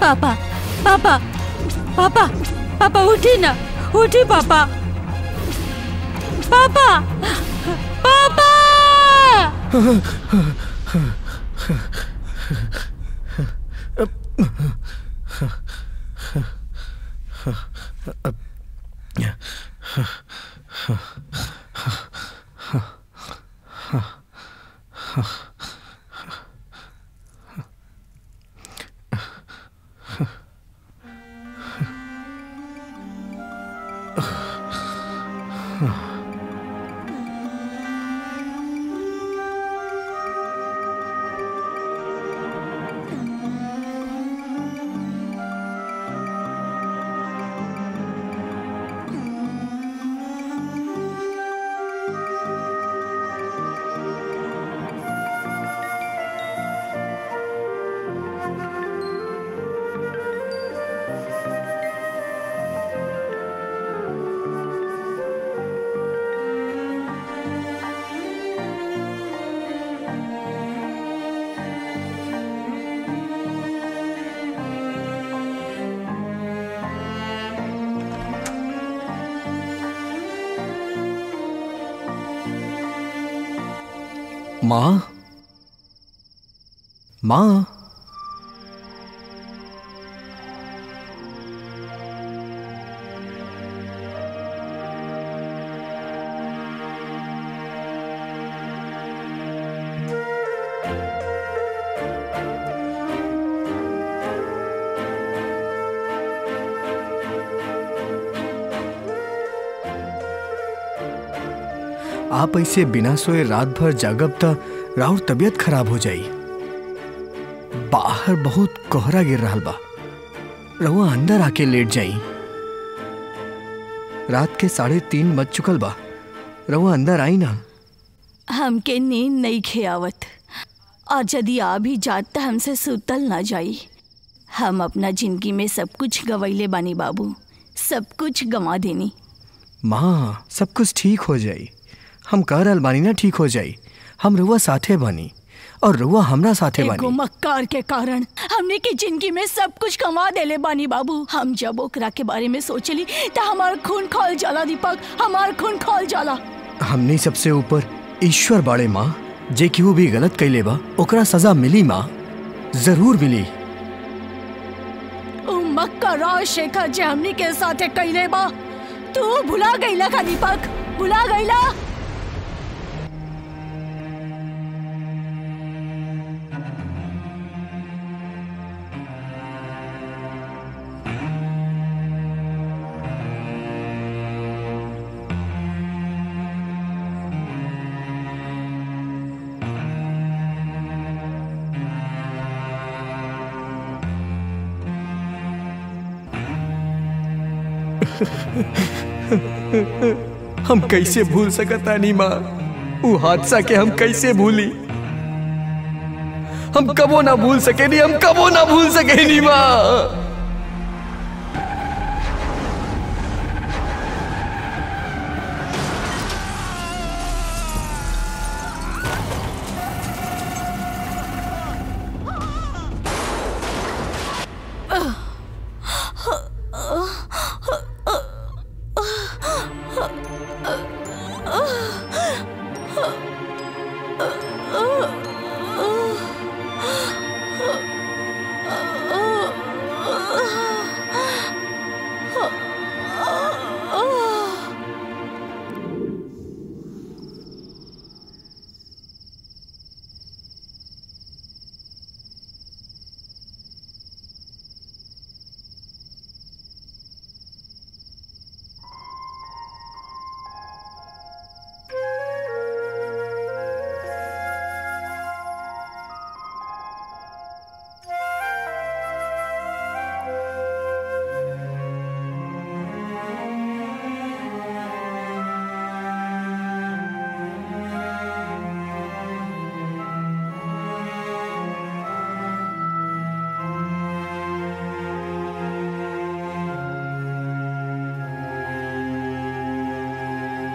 पापा पापा पापा पापा उठी ना उठी पापा पापा पापा माँ माँ आप ऐसे बिना सोए रात भर जागब त राउर तबीयत खराब हो जाई बाहर बहुत कोहरा गिर रहा बा रहुआ अंदर आके लेट जाई रात के साढ़े तीन बज चुकल बा रहुआ अंदर आई ना हमके नींद नहीं खेआवत और यदि आ भी जात त हमसे सुतल ना जाई हम अपना जिंदगी में सब कुछ गवैले बानी बाबू सब कुछ गंवा देनी माँ सब कुछ ठीक हो जाई हम कह रहल बानी ना ठीक हो जाई हम रुआ साथे बानी और रुआ हमरा साथे एगो बानी मक्कार के कारण हमने की जिंदगी में सब कुछ कमा देले बानी बाबू हम जब ओकरा के बारे में सोचली त हमार खून खोल जाला दीपक हमार खून खोल जाला हमनी सबसे ऊपर ईश्वर बाड़े माँ जे केहू भी गलत कैले बा ओकरा सजा मिली माँ जरूर मिली उ मक्का राजशेखर जे हमनी के साथे कैले बा तू भुला गईला का दीपक भुला गईला हम कैसे भूल सकता नहीं माँ वो हादसा के हम कैसे भूली हम कबो ना भूल सके नहीं हम कबो ना भूल सके नहीं माँ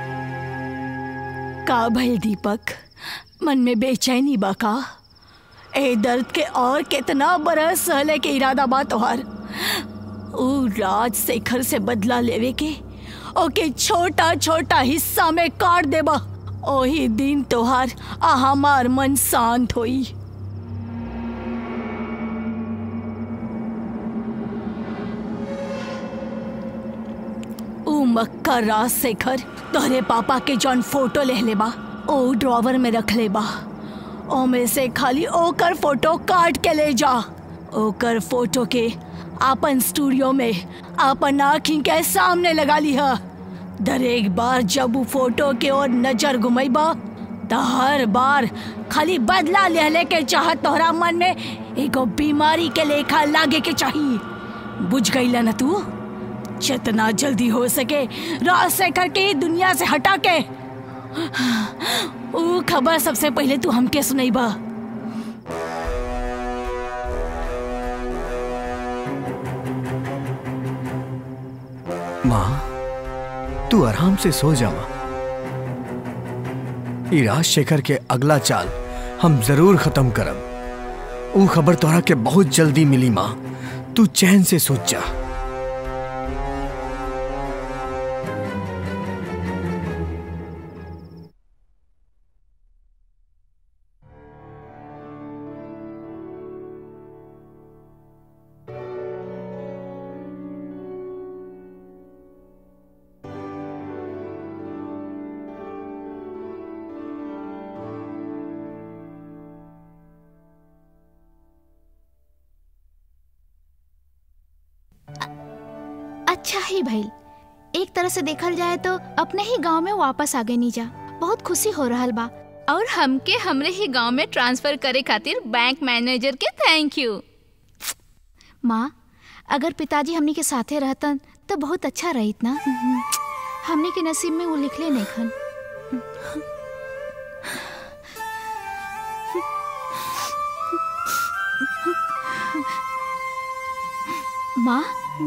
का भइल दीपक मन में बेचैनी बा का ए दर्द के और कितना बरस सहले के इरादा बा तोहार ऊ राजशेखर से बदला लेवे के ओके छोटा छोटा हिस्सा में काट देबा ओही दिन तोहार आ हमार मन शांत होई ऊ मक्का राजशेखर तोहरे पापा के जौन फोटो ले ले बा ओ ड्रॉवर में रख ले बा ओमे से खाली ओकर फोटो काट के ले जा ओकर फोटो के आपन स्टूडियो में आपन आँखी के सामने लगा लिहा दर एक बार जब ऊ फोटो के ओर नजर घुमैबा त हर बार खाली बदला लेहले के चाहत तोहरा मन में एगो बीमारी के लेखा लागे के चाहिए बुझ गईला न तू जितना जल्दी हो सके राजशेखर के ही दुनिया से हटा के ऊ खबर सबसे पहले तू हमके सुनैबा माँ तू आराम से सो जावा ई राजशेखर के अगला चाल हम जरूर खत्म करब ऊ खबर तोहरा के बहुत जल्दी मिली माँ तू चैन से सोच जा अच्छा ही भइल एक तरह से देखल जाए तो अपने ही गांव में वापस आ गए नीजा बहुत खुशी हो रहल बा और हमके हमरे ही गांव में ट्रांसफर करे खातिर बैंक मैनेजर के थैंक यू माँ अगर पिताजी हमनी के साथे रहतन तो बहुत अच्छा रहित ना हमनी के नसीब में वो लिखले नहीं खन माँ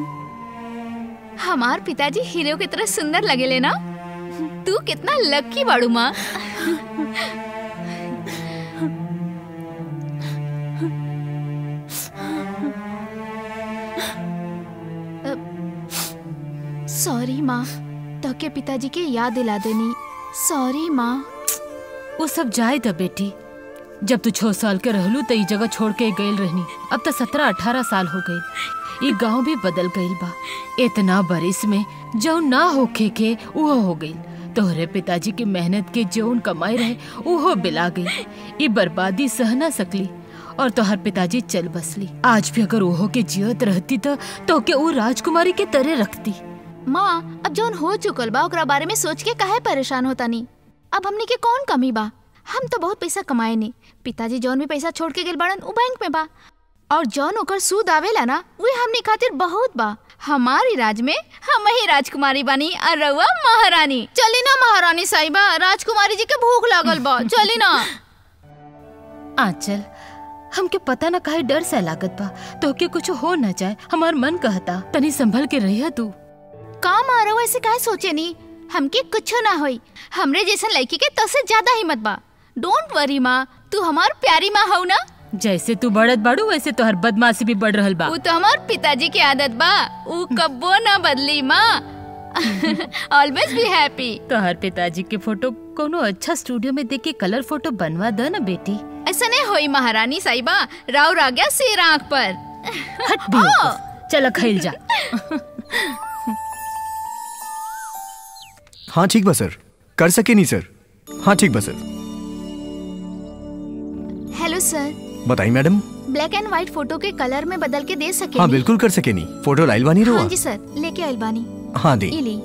हमार पिताजी हीरो की तरह सुंदर लगेले ना तू कितना लकी बाड़ू माँ सॉरी माँ तो के पिताजी के याद दिला देनी सॉरी माँ वो सब जाए था बेटी जब तू छह साल के रहलू तो ई जगह छोड़ के गईल रहनी अब तो सत्रह अठारह साल हो गई ये गांव भी बदल गईल बा इतना बरिस में जो ना होखे के वो हो गईल तोहरे पिताजी की मेहनत के जौन कमाई रहे वो बिला गई ये बर्बादी सह ना सकली और तोहर पिताजी चल बसली आज भी अगर ओहो के जियत रहती तो तो के वो राजकुमारी के तरह रखती माँ अब जौन हो चुकल बा ओकरा बारे में सोच के काहे परेशान होता नहीं अब हमनी के कौन कमी बा हम तो बहुत पैसा कमाए नहीं पिताजी जौन भी पैसा छोड़ के गेल बड़न उ बैंक में बा और जौन ओकर सूद आवेला ना वे हमनी खातिर बहुत बा हमारी राज में हम ही राजकुमारी बनी और रउआ महारानी चली ना महारानी साहिबा राजकुमारी जी के भूख लागल बा चली ना आंचल हमके पता ना काहे डर सा लागत बा तो के कुछ हो ना जाए हमार मन कहता तनी संभल के रहिया तू का मारो ऐसे काहे सोचे नी हमके कुछ ना होई हमरे जैसन लड़की के तसे ज्यादा हिम्मत बा डोंट वरी माँ तू हमार प्यारी माँ हऊ ना जैसे तू बढ़त बाड़ू वैसे तोहर बदमाशी भी बढ़ रहल बा वो तो हमार पिताजी की आदत बा ऊ कब्बो ना बदली माँ ऑलवेज बी हैप्पी तोहर पिताजी के फोटो कोनो अच्छा स्टूडियो में देख के कलर फोटो बनवा द ना बेटी ऐसा नहीं होई महारानी साहिबा राव आ गया सिर आँख पर हट बेवकूफ। चल खैल जा हाँ ठीक बा सर कर सके नहीं सर हाँ ठीक बा सर हेलो सर बताई madam black and white photo के कलर में बदल के दे सके हाँ बिल्कुल कर सके नहीं फोटो लाइल बानी हाँ रहुआ जी सर लेके आइल बानी हाँ दी इली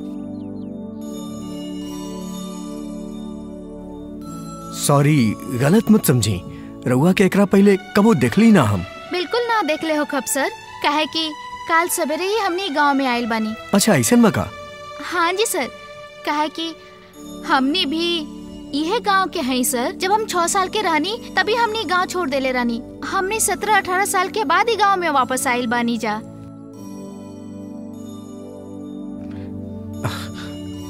सॉरी गलत मत समझी रहुआ के एकरा पहले कबो देखली ना हम बिल्कुल ना देख ले हो खब सर काहे कि काल सवेरे ही हमनी गांव में आइल बानी अच्छा ऐसा बका हाँ जी सर काहे कि हमनी भी यह गांव के हैं सर जब हम छह साल के रहनी तभी हमनी गांव छोड़ देले रहनी हमने सत्रह अठारह साल के बाद ही गांव में वापस आइल बानी जा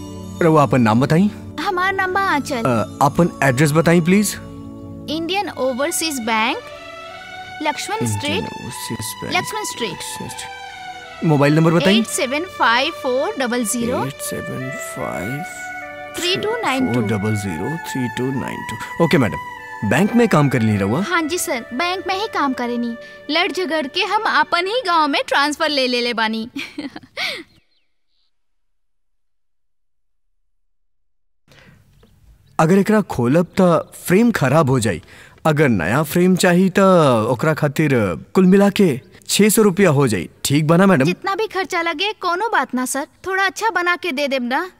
रहुआ अपन नाम बताई हमार नाम बा आंचल अ, अपन एड्रेस बताई please Indian Overseas Bank Lakshman street Lakshman street mobile number बताइए eight seven five four double zero eight seven five three two nine four two double zero three two nine two okay madam bank में काम कर ली रहुआ हाँ जी सर bank में ही काम करेनी लड़ झगड़ के हम अपन ही गांव में ट्रांसफर ले ले ले बानी अगर एकरा खोलब त फ्रेम खराब हो जाई अगर नया फ्रेम चाहिए त ओकरा खातिर कुल मिला के छह सौ रुपया हो जाई ठीक बना मैडम जितना भी खर्चा लगे कोनो बात ना सर थोड़ा अच्छा बना के दे देब ना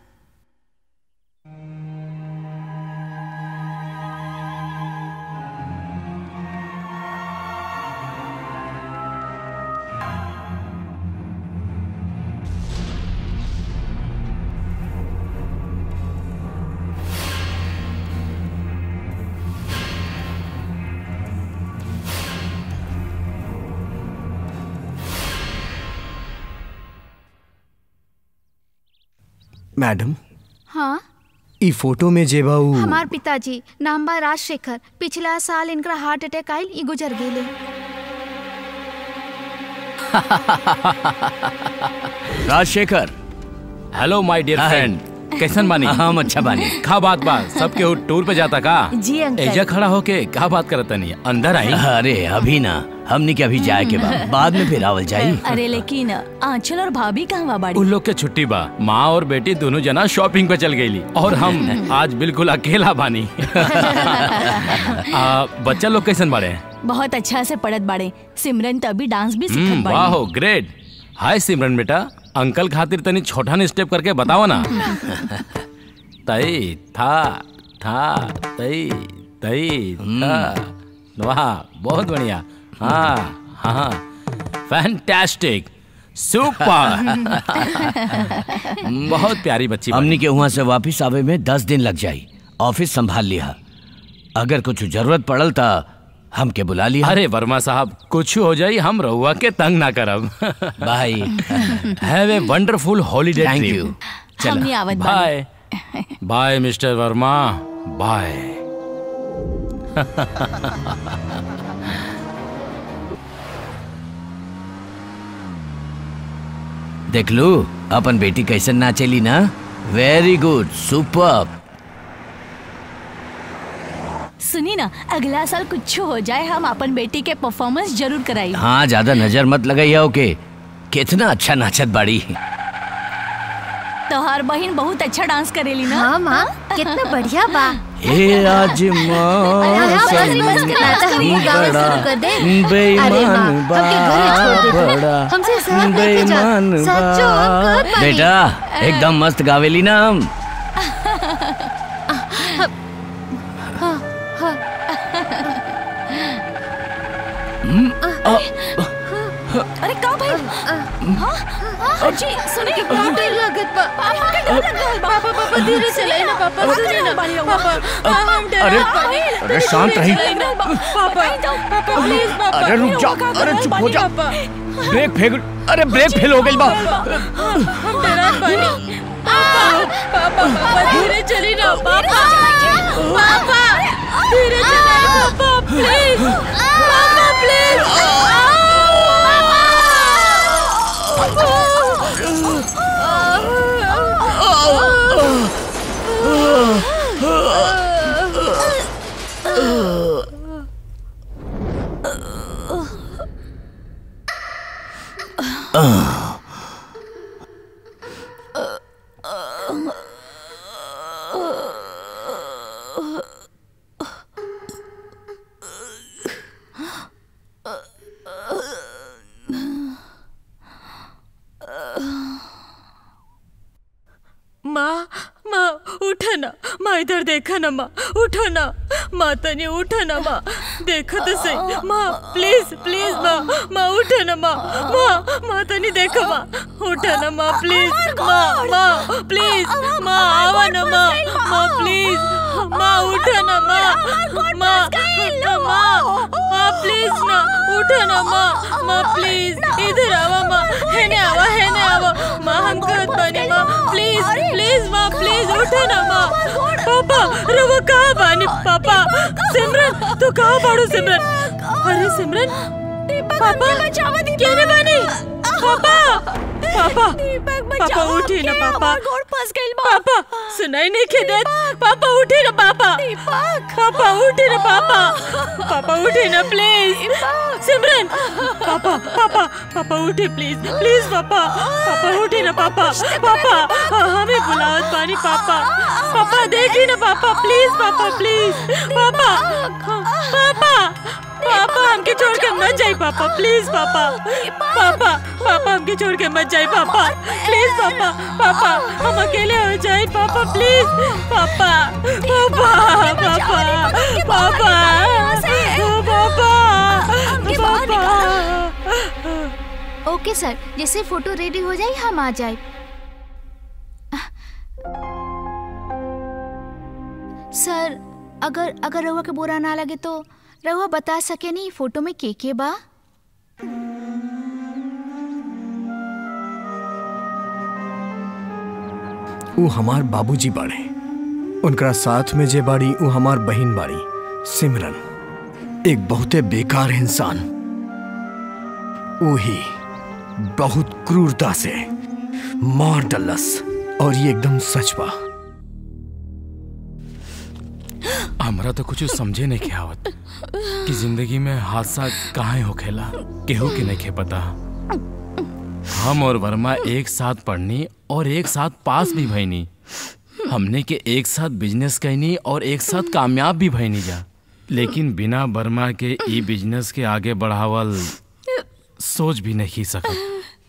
मैडम हाँ ई फोटो में जेबा उ हमार पिताजी नाम बा राजशेखर पिछला साल इनका हार्ट अटैक आयल ई गुजर गेले Rajshekhar hello my dear hi. Friend कैसन बानी हम अच्छा बानी का बात बा सबके उ टूर पे जाता का जी अंकल एजा खड़ा होके का बात करत नहीं अंदर आई अरे अभी ना हमनी के अभी जाए के बाद बाद में फिर आवल जाई अरे लेकिन आंचल और भाभी कहवा बाड़ी उन लोग के छुट्टी बा माँ और बेटी दोनों जना शॉपिंग पे चल गईली और हम आज बिल्कुल अकेला बानी आ, बच्चा लोग कैसन बाड़े बहुत अच्छा से पढ़त बाड़े सिमरन तो अभी डांस भी हम्म, सीखत वाह बाड़ी ग्रेट हाय सिमरन बेटा अंकल खातिर तनी छोटा नी स्टेप करके बताओ ना तई था था तई तई था वाह बहुत बढ़िया हाँ हाँ फैंटास्टिक सुपर बहुत प्यारी बच्ची बनी। हमनी के वहाँ से वापस आवे में दस दिन लग जाई ऑफिस संभाल लिया अगर कुछ जरूरत पड़ल ता हमके बुला लिया अरे वर्मा साहब कुछ हो जाई हम रहुआ के तंग ना करब bye have a wonderful holiday thank trip you हमने आवत बाड़ी bye bye mister Verma bye देख लू अपन बेटी कैसे नाचेली ना वेरी गुड सुपर सुनी ना अगला साल कुछ हो जाए हम अपन बेटी के परफॉर्मेंस जरूर कराई हाँ ज्यादा नजर मत लगाइया ओके कितना अच्छा नाचत बाड़ी तोहार बहन बहुत अच्छा डांस करेली ना हाँ माँ कितना बढ़िया बा हे आज मौसम बड़ा बेईमान बा बड़ा हमसे शहर लेके जा। बेईमान सच्चो, हम बा कहत बानी। बेटा एकदम मस्त गावेली ना हम अरे का भाई हाँ अजी सुने के क्या डर लगत बा पापा के डर लग रहल बा पापा पापा धीरे चलाई ना पापा सुने ना पापा हम डर अरे अरे शांत रही पापा पापा प्लीज पापा अरे रुक जा अरे चुप हो जा ब्रेक फेल अरे ब्रेक फेल हो गई बा हम डरा बानी पापा पापा धीरे चली ना पापा पापा धीरे चलाई पापा प्लीज पापा प्लीज माँ माँ उठा ना माँ इधर देखा ना माँ उठो ना माँ तनी उठा ना माँ देखो तो सही माँ प्लीज प्लीज माँ माँ उठा ना माँ माँ माँ तनी देखो माँ उठा ना माँ प्लीज माँ माँ प्लीज माँ आवा ना माँ माँ प्लीज माँ उठा ना माँ माँ माँ माँ प्लीज ना उठा ना माँ माँ प्लीज इधर आवा माँ हेने आवा हेने आवा माँ हम कहत बानी माँ प्लीज प्लीज प्लीज माँ प्लीज उठे ना माँ पापा रवा कहाँ बानी पापा सिमरन तू कहाँ बाड़ू सिमरन अरे सिमरन पापा केने बानी पापा पापा पापा उठे ना पापा गोड़ फंस गइल बा पापा सुनाई नहीं के देत पापा उठे ना पापा पापा उठे ना पापा पापा उठे ना प्लीज सिमरन पापा पापा पापा उठे प्लीज प्लीज पापा पापा उठे ना पापा पापा हाँ, हमें बुलावत पानी पापा पापा देखी ना पापा प्लीज पापा प्लीज पापा हाँ, पापा पापा हमके छोड़ के मत जाई पापा प्लीज पापा पापा पापा हमके छोड़ के मत जाई पापा प्लीज पापा पापा हम अकेले हो जाए पापा प्लीज पापा पापा पापा पापा पापा पापा ओके सर जैसे फोटो रेडी हो जाए हम आ जाए सर अगर अगर रहुआ के बुरा ना लगे तो रहुआ बता सके नहीं फोटो में के के बा ऊ हमार बाबूजी बाड़े उनकरा साथ में जे बाड़ी ऊ हमार बहिन बाड़ी सिमरन एक बहुते बेकार इंसान वही बहुत क्रूरता से मार डलस और ये एकदम सच बा हमरा तो कुछ समझे नहीं के आवत कि जिंदगी में हादसा काहे होखेला केहू के नहीं खे पता हम और वर्मा एक साथ पढ़नी और एक साथ पास भी भईनी हमने के एक साथ बिजनेस कैनी और एक साथ कामयाब भी भईनी जा लेकिन बिना वर्मा के ई बिजनेस के आगे बढ़ावल सोच भी नहीं सकत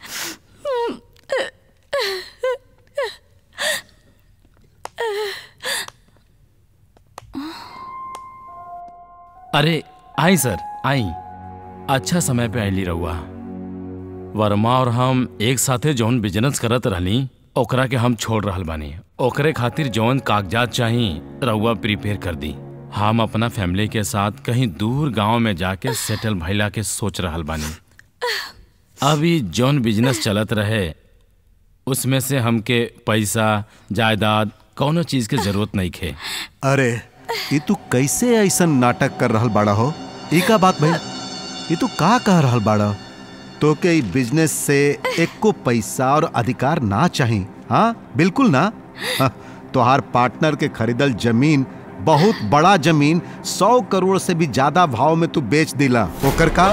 अरे आई सर आई अच्छा समय पे आईली रहुआ वर्मा और हम एक साथे जौन बिजनेस करत रहनी ओकरा के हम छोड़ रहल बानी ओकरे खातिर जौन कागजात चाही रहुआ प्रिपेयर कर दी हम अपना फैमिली के साथ कहीं दूर गांव में जाके सेटल भइला के सोच रहल बानी अभी जौन बिजनेस चलत रहे उसमें से हमके पैसा जायदाद कौनो चीज के जरूरत नहीं खे अरे ये तू कैसे ऐसा नाटक कर रहल बाड़ा हो ई का बात भाई ये तू का कह रहल बाड़ा तो के ई बिजनेस से एको पैसा और अधिकार ना चाही हाँ बिल्कुल ना हाँ, तोहार पार्टनर के खरीदल जमीन बहुत बड़ा जमीन सौ करोड़ से भी ज्यादा भाव में तू बेच दिला ओकर का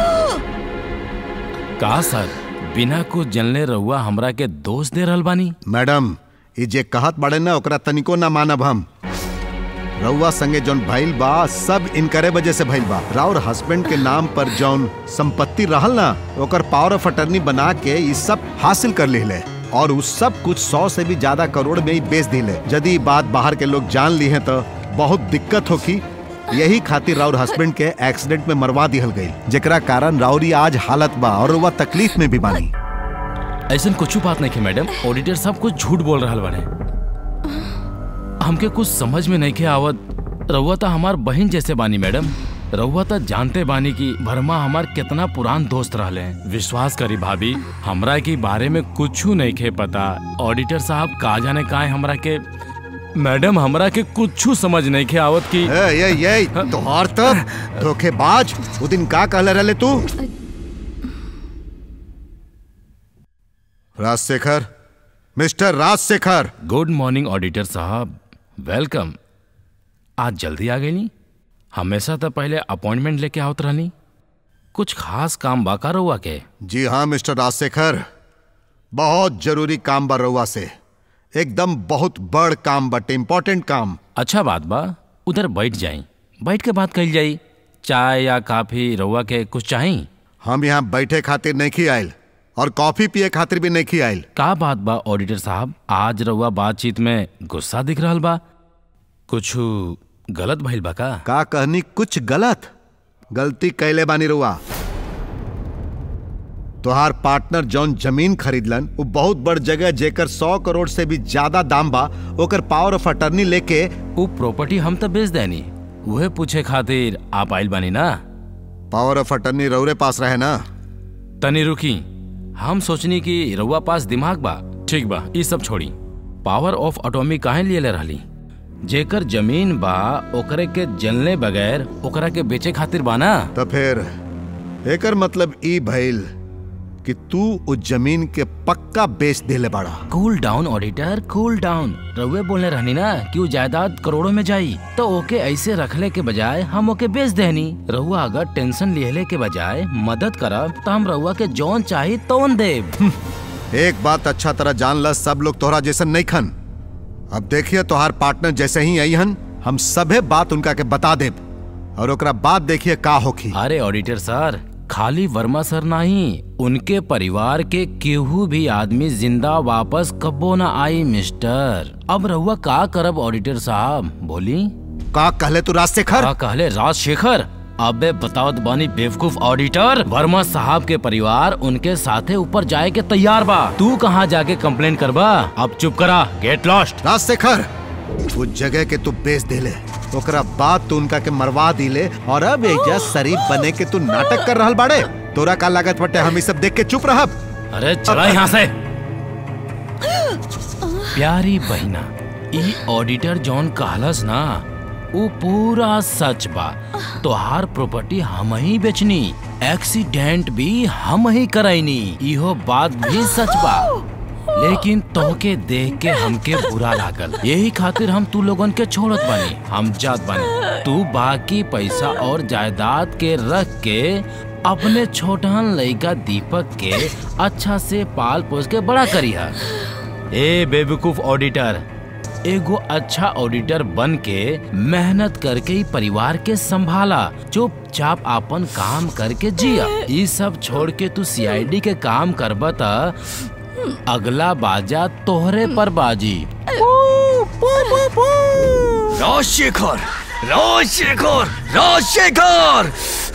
का सर बिना कुछ जनले रहुआ हमरा के दोष दे रहल बानी मैडम ये जे कहत बाड़े ना ओकरा तनिको ना मानब हम रउआ संगे जौन भइल बा सब इनकरे वजह से भइल बा राउर हस्बैंड के नाम पर जौन संपत्ति रहल ना ओकर पावर ऑफ अटर्नी बना के ई सब हासिल कर लिहले और उस सब कुछ सौ से भी ज्यादा करोड़ में ही बेच दिले यदि ई बात बाहर के लोग जान ली हैं तो बहुत दिक्कत होगी यही खातिर राउर हस्बैंड के एक्सीडेंट में मरवा दिहल गई जेकरा कारण राउरी आज हालत बा और वह तकलीफ में भी बानी ऐसा कुछ बात नहीं है मैडम ऑडिटर सब कुछ झूठ बोल रहा बाने हमके कुछ समझ में नहीं के आवत रउआ तो हमार बहन जैसे बानी मैडम रउआ तो जानते बानी कि वर्मा हमार कितना पुरान दोस्त रहले हैं। विश्वास करी भाभी हमरा के बारे में कुछ नहीं के पता ऑडिटर साहब का जाने का हमरा के मैडम हमरा के कुछ समझ नहीं के आवत की ए, ये ये तोहार तब धोखेबाज वो दिन का कहले रहले तू Rajshekhar mister Rajshekhar good morning auditor साहब वेलकम आज जल्दी आ गई नी हमेशा तो पहले अपॉइंटमेंट लेके आवत रहनी कुछ खास काम बाका रहुआ के जी हाँ मिस्टर राजशेखर बहुत जरूरी काम बा रउआ से एकदम बहुत बड़ काम बटे इम्पोर्टेंट काम अच्छा बात बा उधर बैठ जाई बैठ के बात कही जाई चाय या काफी रहुआ के कुछ चाही हम यहाँ बैठे खातिर नहीं आयल और कॉफी पिए खातिर भी नहीं आयल का बात बा ऑडिटर साहब आज रहुआ बातचीत में गुस्सा दिख रहल बा कुछ गलत भइल बा का का कहनी कुछ गलत गलती कैले बानी रुआ तोहार पार्टनर जौन जमीन खरीदलन वो बहुत बड़ जगह जेकर सौ करोड़ से भी ज्यादा दाम बा ओकर पावर ऑफ अटर्नी लेके वो प्रॉपर्टी हम तो बेच देनी वह पूछे खातिर आप आइल बानी ना पावर ऑफ अटर्नी रउरे पास रहे ना तनी रुकी हम सोचनी कि रउआ पास दिमाग बा ठीक बा ये सब छोड़ी पावर ऑफ अटोमी काहे लिए ले रहली जेकर जमीन बा ओकरे के जलने बगैर ओकरा के बेचे खातिर बाना तो फिर एकर मतलब ई भइल कि तू उस जमीन के पक्का बेच देले बाड़ा cool down auditor cool down रउए बोलने रहनी ना कि वो जायदाद करोड़ों में जाई तो ओके ऐसे रखले के बजाय हम ओके बेच देनी रउआ अगर टेंशन लेहले के बजाय मदद करब तो हम रउआ के जौन चाही तौन देब एक बात अच्छा तरह जान ल सब लोग तोहरा जैसन नहीं खन अब देखिए तोहार पार्टनर जैसे ही आई हन हम सभे बात उनका के बता देब और ओकरा बाद देखिए का होखी अरे ऑडिटर सर खाली वर्मा सर नहीं उनके परिवार के केहू भी आदमी जिंदा वापस कबो ना आई मिस्टर अब रहुआ का करब ऑडिटर साहब बोली का कहले तू राजशेखर का कहले राजशेखर अबे बताओ तो बानी बेवकूफ ऑडिटर वर्मा साहब के परिवार उनके साथे ऊपर जाए के तैयार बा तू कहाँ जाके कंप्लेन करबा अब चुप करा गेट लॉस्ट राजशेखर उस जगह के तू बेच देले ओकरा बाद तू उनका के मरवा दिले और अब एजा शरीफ बने के तू नाटक कर रहल बाड़े तोरा का लागत बटे हम ई सब देख के चुप रहब अरे चला यहाँ से प्यारी बहिना ई ऑडिटर जॉन कहलस ना वो पूरा सच बा तोहार प्रॉपर्टी हम ही बेचनी एक्सीडेंट भी हम ही करैनी इहो बात भी सच बा लेकिन तोहके देख के हमके बुरा लागल यही खातिर हम तू लोगन के छोड़त बानी हम जात बानी तू बाकी पैसा और जायदाद के रख के अपने छोटहन लड़का दीपक के अच्छा से पाल पोस के बड़ा करिहा ए बेवकूफ ऑडिटर एगो अच्छा ऑडिटर बन के मेहनत करके ही परिवार के संभाला चुपचाप अपन काम करके जिया ये सब छोड़ के तू सीआईडी के काम करबा त अगला बाजा तोहरे पर बाजी राजशेखर राजशेखर राजशेखर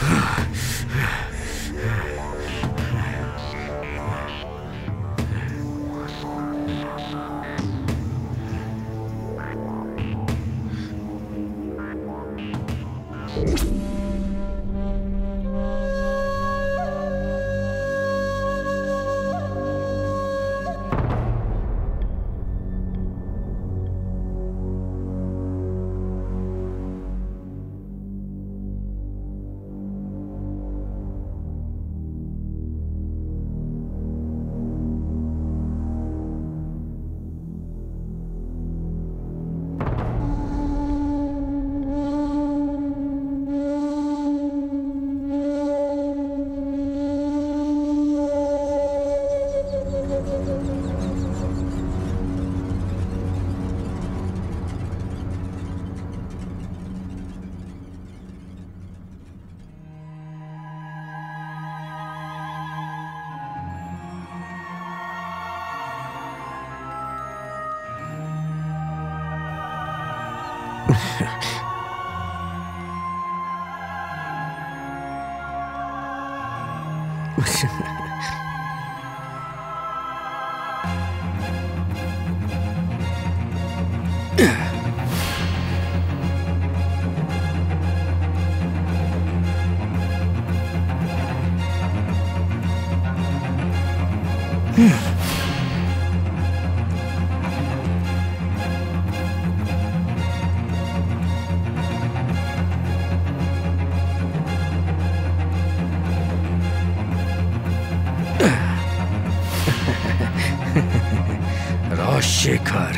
राजशेखर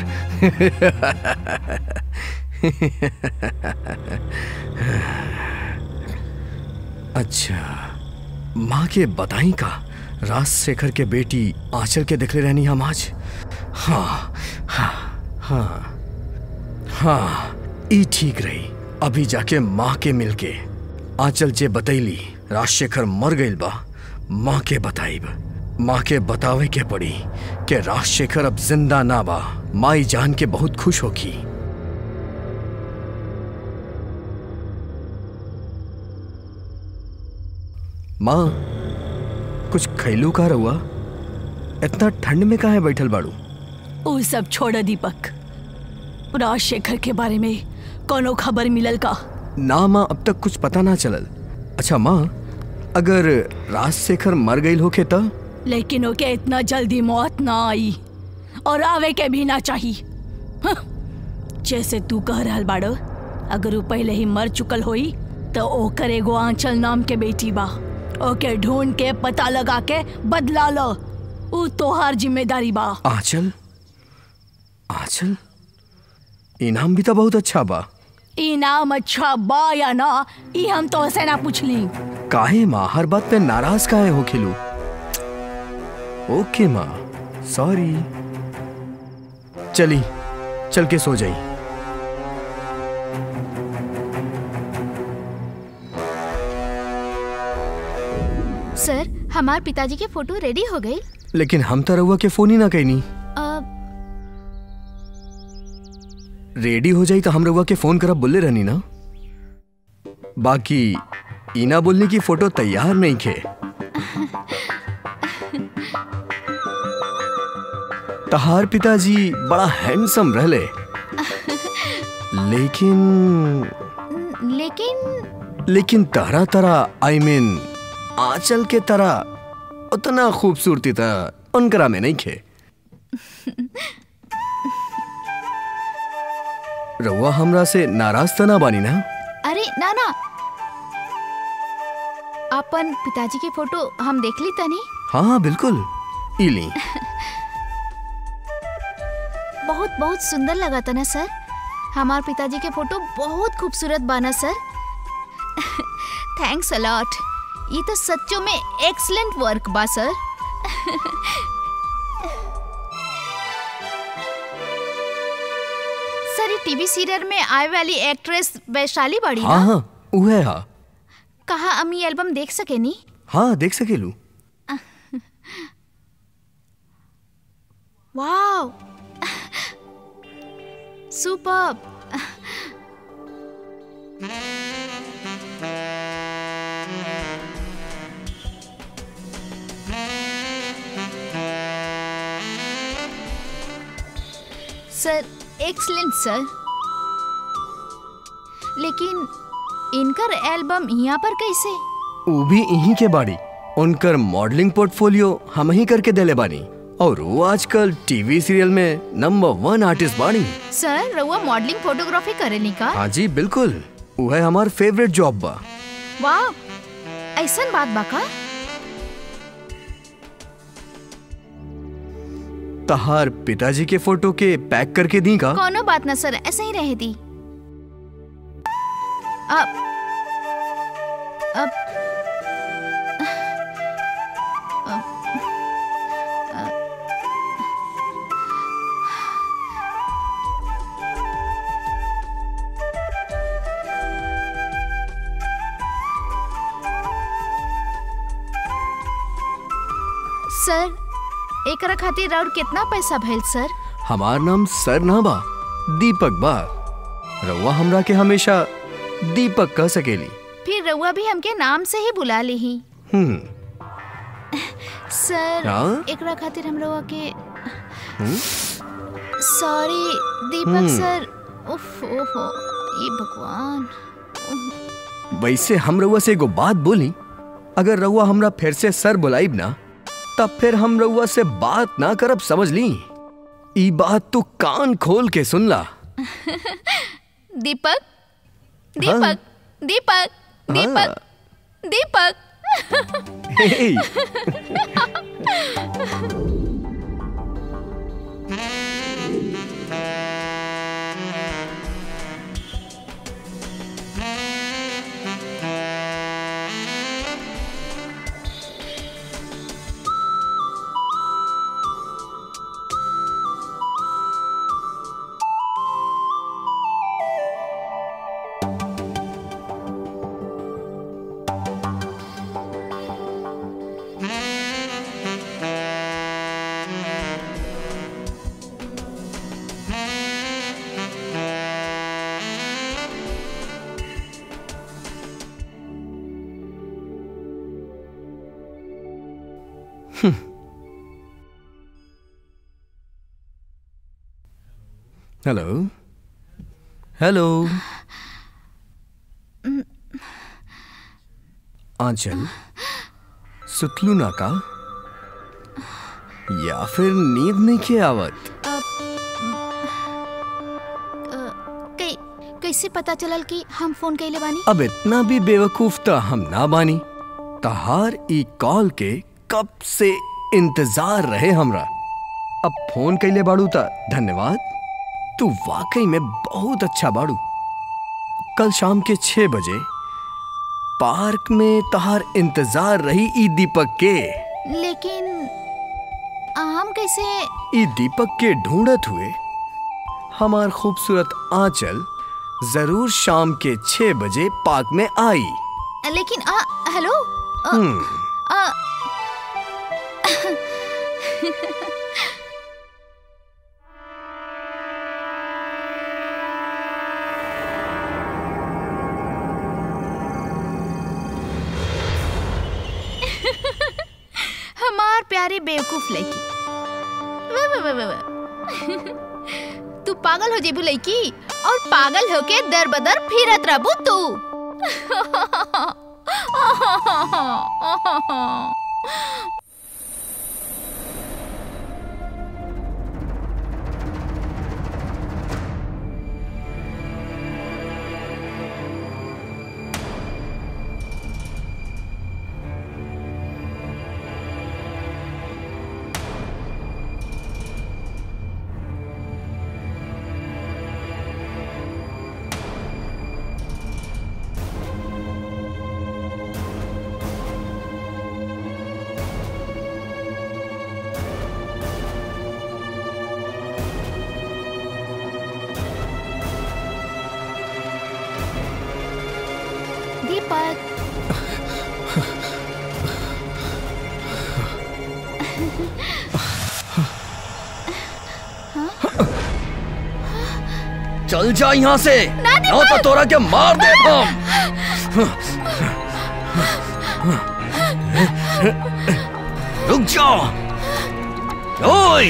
अच्छा माँ के बताई का राजशेखर के बेटी आंचल के दिखले रहनी हम आज हाँ हाँ हाँ हाँ ई ठीक रही अभी जाके माँ के मिलके आंचल जे बतैली राजशेखर मर गईल बा माँ के बताइब माँ के बतावे के पड़ी कि राजशेखर अब जिंदा ना बा माई जान के बहुत खुश होगी माँ कुछ खैलू का रहुआ इतना ठंड में काहे बैठल बाड़ू वो सब छोड़ दीपक राजशेखर के बारे में कोनो खबर मिलल का ना माँ अब तक कुछ पता ना चलल अच्छा माँ अगर राजशेखर मर गई होके त लेकिन ओके इतना जल्दी मौत ना आई और आवे के भी ना चाहिए हं। जैसे तू कह रहल बाड़ो अगर वो पहले ही मर चुकल होई तो ओकर एगो आंचल नाम के बेटी बा ओके ढूंढ के पता लगा के बदला लो ऊ तोहार जिम्मेदारी बा आंचल आंचल इनाम भी तो बहुत अच्छा बा इनाम अच्छा बा या ना ई हम तो से ना पूछली काहे माँ हर बात पे नाराज काहे हो खिलू ओके माँ सॉरी चली चल के सो जाई सर हमार पिताजी के फोटो रेडी हो गई लेकिन हम तो रहुआ के फोन ही ना कहनी अब रेडी हो जाई तो हम रहुआ के फोन करब बोले रहनी ना बाकी इना बोलने की फोटो तैयार नहीं खे तहार पिताजी बड़ा हैंडसम रहले लेकिन लेकिन लेकिन तरह तरह आई मीन आंचल के तरह उतना खूबसूरती था उनकरा में नहीं खे रउआ हमरा से नाराज तो ना बानी ना अरे ना ना अपन पिताजी के फोटो हम देख ली तनी हाँ हाँ बिल्कुल इली बहुत बहुत सुंदर लगा था ना सर हमार पिताजी के फोटो बहुत खूबसूरत बना सर थैंक्स अलॉट ये तो सच्चों में एक्सलेंट वर्क बा सर सर ये टीवी सीरियल में आए वाली एक्ट्रेस वैशाली बड़ी हाँ ना हाँ उहे हा कहा हम ये एल्बम देख सके नी हाँ देख सकेलू wow super sir excellent sir लेकिन इनकर एल्बम यहाँ पर कैसे वो भी यहीं के बाड़ी उनकर मॉडलिंग पोर्टफोलियो हम ही करके देले बानी और वो आजकल टीवी सीरियल में नंबर वन आर्टिस्ट बानी सर रउआ मॉडलिंग फोटोग्राफी करेनी का हाँ जी बिल्कुल वो है हमार फेवरेट जॉब बा वाह ऐसन बात बा का तहार पिताजी के फोटो के पैक करके दी का कोनो बात ना सर ऐसे ही रहे दी अब अब सर एकरा खातिर और कितना पैसा भइल सर हमार नाम सर ना बा दीपक बा रउआ हमरा के हमेशा दीपक कह सकेली फिर रउआ भी हमके नाम से ही बुला ली ही हम्म सर हाँ? एकरा खातिर हम रउआ के हम्म? सॉरी दीपक हम्म। सर उफ ओहो ये भगवान वैसे हम रउआ से एगो बात बोली अगर रउआ हमरा फिर से सर बुलाइब ना तब फिर हम रउआ से बात ना करब समझ ली ई बात तू कान खोल के सुन ला दीपक दीपक दीपक दीपक दीपक हे, हेलो हेलो आंचल सुतलू ना का या फिर नींद नहीं के आवत कै, कैसे पता चलल कि हम फोन कैले बानी अब इतना भी बेवकूफ तो हम ना बानी तहार ई कॉल के कब से इंतजार रहे हमरा अब फोन कैले बाड़ू ता धन्यवाद तू वाकई में बहुत अच्छा बाड़ू कल शाम के छह बजे पार्क में तहार इंतजार रही ई दीपक के लेकिन हम कैसे ई दीपक के ढूंढत हुए हमार खूबसूरत आंचल जरूर शाम के छह बजे पार्क में आई लेकिन आ, हेलो आ, हम्म आ, हमार प्यारे बेवकूफ लड़की वाह, वाह, वाह, वाह, वाह। तू पागल हो जेबू लड़की और पागल होके दर बदर फिरत रहबू तू दीपक चल जा यहाँ से ना तो तोरा के मार दे हम रुक जा ओए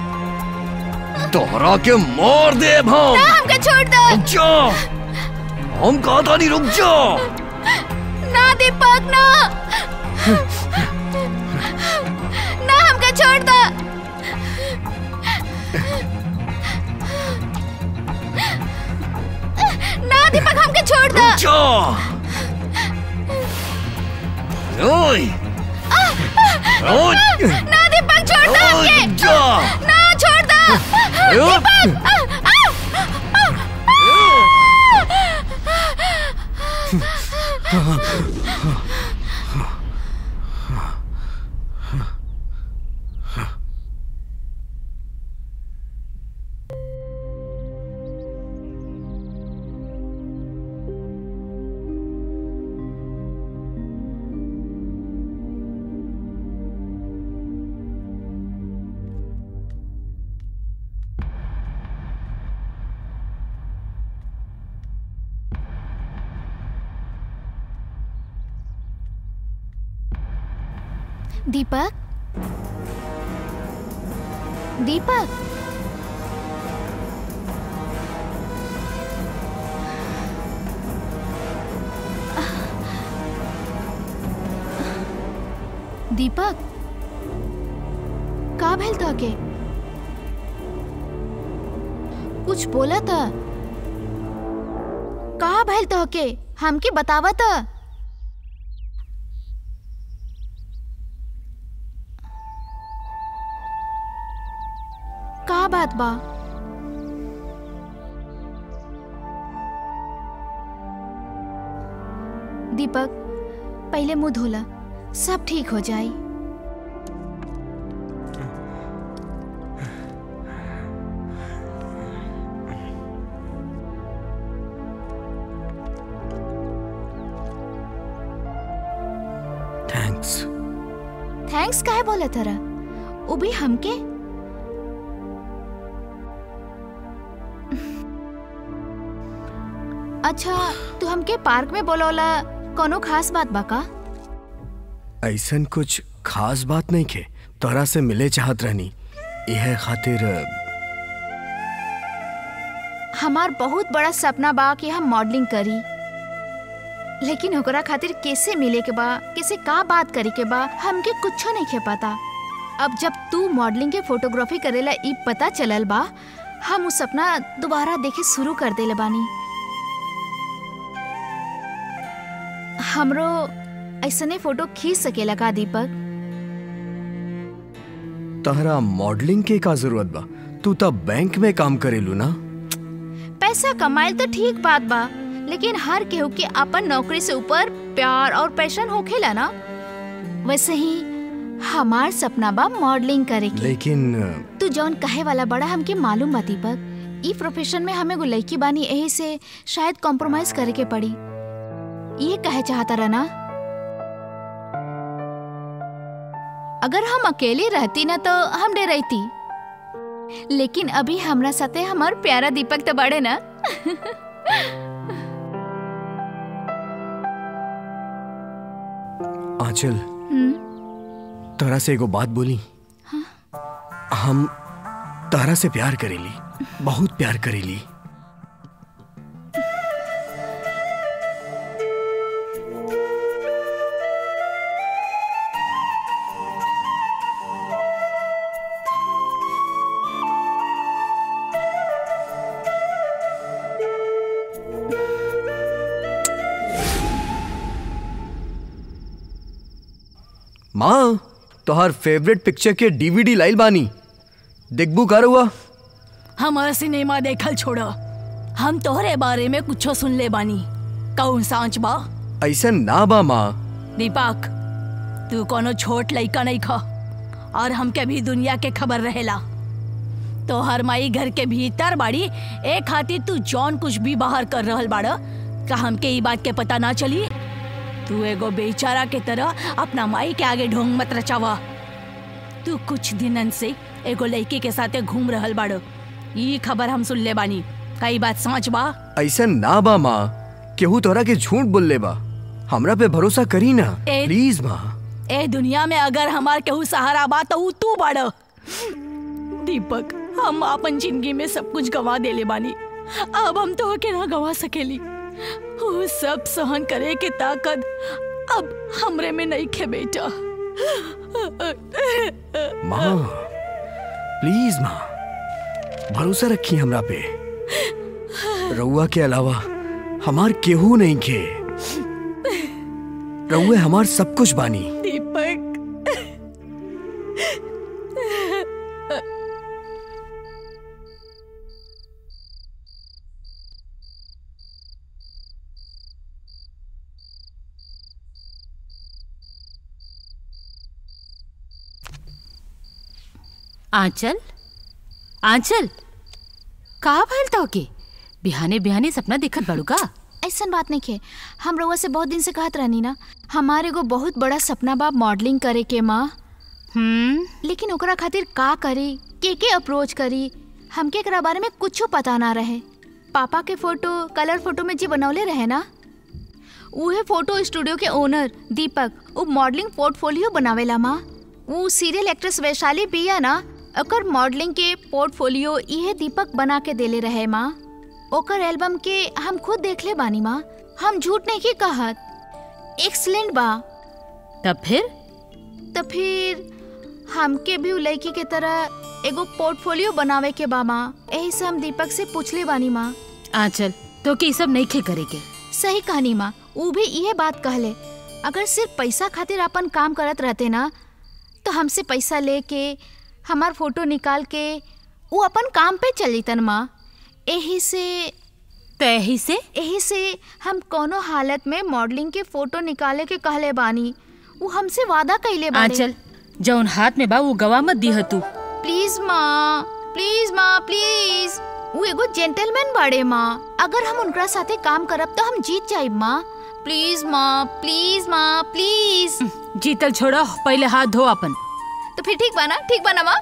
तोरा के मार दे हम हमके छोड़ दो रुक जा हम कहा था नहीं रुक जा ना दीपक ना ना हमके छोड़ दो ना दीपक हमके छोड़ दो रुक जा ओए ओए ना दीपक छोड़ दो ओए हमके रुक जा ना छोड़ दो ओए दीपक दीपक दीपक का भेल था के कुछ बोला था का भेल था के हमके बतावा था का बात बा दीपक पहले मुंह धोला सब ठीक हो जाए थैंक्स थैंक्स काहे बोला तरा वो भी हमके अच्छा तू हमके पार्क में बोलौला कोनो खास बात बा का ऐसन कुछ खास बात नहीं के तोरा से मिले चाहत रहनी यह खातिर हमार बहुत बड़ा सपना बा कि हम मॉडलिंग करी लेकिन ओकरा खातिर कैसे मिले के बा कैसे का बात करे के बा हमके कुछो नहीं खे पता अब जब तू मॉडलिंग के फोटोग्राफी करेला ई पता चलल बा हम उ सपना दोबारा देखे शुरू कर देले बानी हमरो ऐसने फोटो खींच सकेला का दीपक तहरा मॉडलिंग के का जरूरत बा तू तब बैंक में काम करेलू ना पैसा कमाइल तो ठीक बात बा लेकिन हर केहू के अपन नौकरी से ऊपर प्यार और पैशन होखेला ना वैसे ही हमार सपना बा मॉडलिंग करे के लेकिन तू जौन कहे वाला बड़ा हमके मालूम बा दीपक ई प्रोफेशन में हमें एगो लड़की बानी यही से शायद कॉम्प्रोमाइज करे के पड़ी ये कहे चाहता रहना अगर हम अकेले रहती ना तो हम डरती लेकिन अभी हमरा साथे हमार प्यारा दीपक तो बड़े ना आंचल हम्म, तहरा से एगो बात बोली हम तहरा से प्यार करेली बहुत प्यार करेली माँ तोहर फेवरेट पिक्चर के डीवीडी लाइल बानी देखबू कर हुआ हमार सिनेमा देखल छोड़ हम तोहरे बारे में कुछो सुन ले बानी कौन सांच बा ऐसा ना बा माँ दीपक तू कोनो छोट लइका नहीं खा और हमके भी दुनिया के खबर रहेला तो हर माई घर के भीतर बाड़ी ए खातिर तू जौन कुछ भी बाहर कर रहल बाड़ का हमके ई बात के पता ना चली तू एगो बेचारा के तरह अपना माई के आगे ढोंग मत रचावा तू कुछ दिनन से एगो लड़की के साथे घूम रहल बाड़ ई खबर हम सुन ले बानी कई बात समझ बा ऐसा ना बा माँ केहू तोहरा के झूठ बोल ले बा हमरा पे भरोसा करी ना ए- प्लीज माँ ए दुनिया में अगर हमार केहू सहारा बा तो ऊ तू बाड़ दीपक हम अपन जिंदगी में सब कुछ गवा देले बानी अब हम तो के ना गवा सकेली वो सब सहन करे के ताकत अब हमरे में नहीं खे बेटा माँ प्लीज माँ भरोसा रखी हमरा पे रउआ के अलावा हमार केहू नहीं खे रउए हमार सब कुछ बानी दीपक आंचल आंचल का भइल तो के बिहाने बिहाने सपना देखत बड़ू का ऐसन बात नहीं खे हम रउआ से बहुत दिन से कहत रहनी ना हमारे एगो बहुत बड़ा सपना बा मॉडलिंग करे के माँ हम्म लेकिन ओकरा खातिर का करी के के अप्रोच करी हमके एकरा बारे में कुछो पता ना रहे पापा के फोटो कलर फोटो में जी बनौले रहे ना उहे फोटो स्टूडियो के ओनर दीपक वो मॉडलिंग पोर्टफोलियो बनावेला माँ वो सीरियल एक्ट्रेस वैशाली बिया ना ओकर मॉडलिंग के पोर्टफोलियो इहे दीपक बना के देले रहे माँ ओकर एल्बम के हम खुद देखले बानी माँ हम झूठ नहीं की कहत एक्सलेंट बा तब फिर तो फिर हमके भी उ लड़की के तरह एगो पोर्टफोलियो बनावे के बा माँ यही से हम दीपक से पूछले बानी माँ आंचल तो के ई सब नहीं खे करे के सही कहानी माँ ऊ भी ये बात कहले अगर सिर्फ पैसा खातिर अपन काम करत रहते ना तो हमसे पैसा लेके हमार फोटो निकाल के वो अपन काम पे चल जतन माँ यही से तो यही से यही से हम कोनो हालत में मॉडलिंग के फोटो निकाले के कहले बानी वो हमसे वादा कैले बानी आंचल जौन हाथ में बा वो गवा मत दीह तू प्लीज माँ प्लीज माँ प्लीज वो एगो जेंटलमैन बाड़े माँ अगर हम उनका साथे काम करब तो हम जीत जाइब माँ प्लीज माँ प्लीज माँ प्लीज जीतल छोड़ा पहले हाथ धो अपन तो फिर ठीक बा ना ठीक बा ना माँ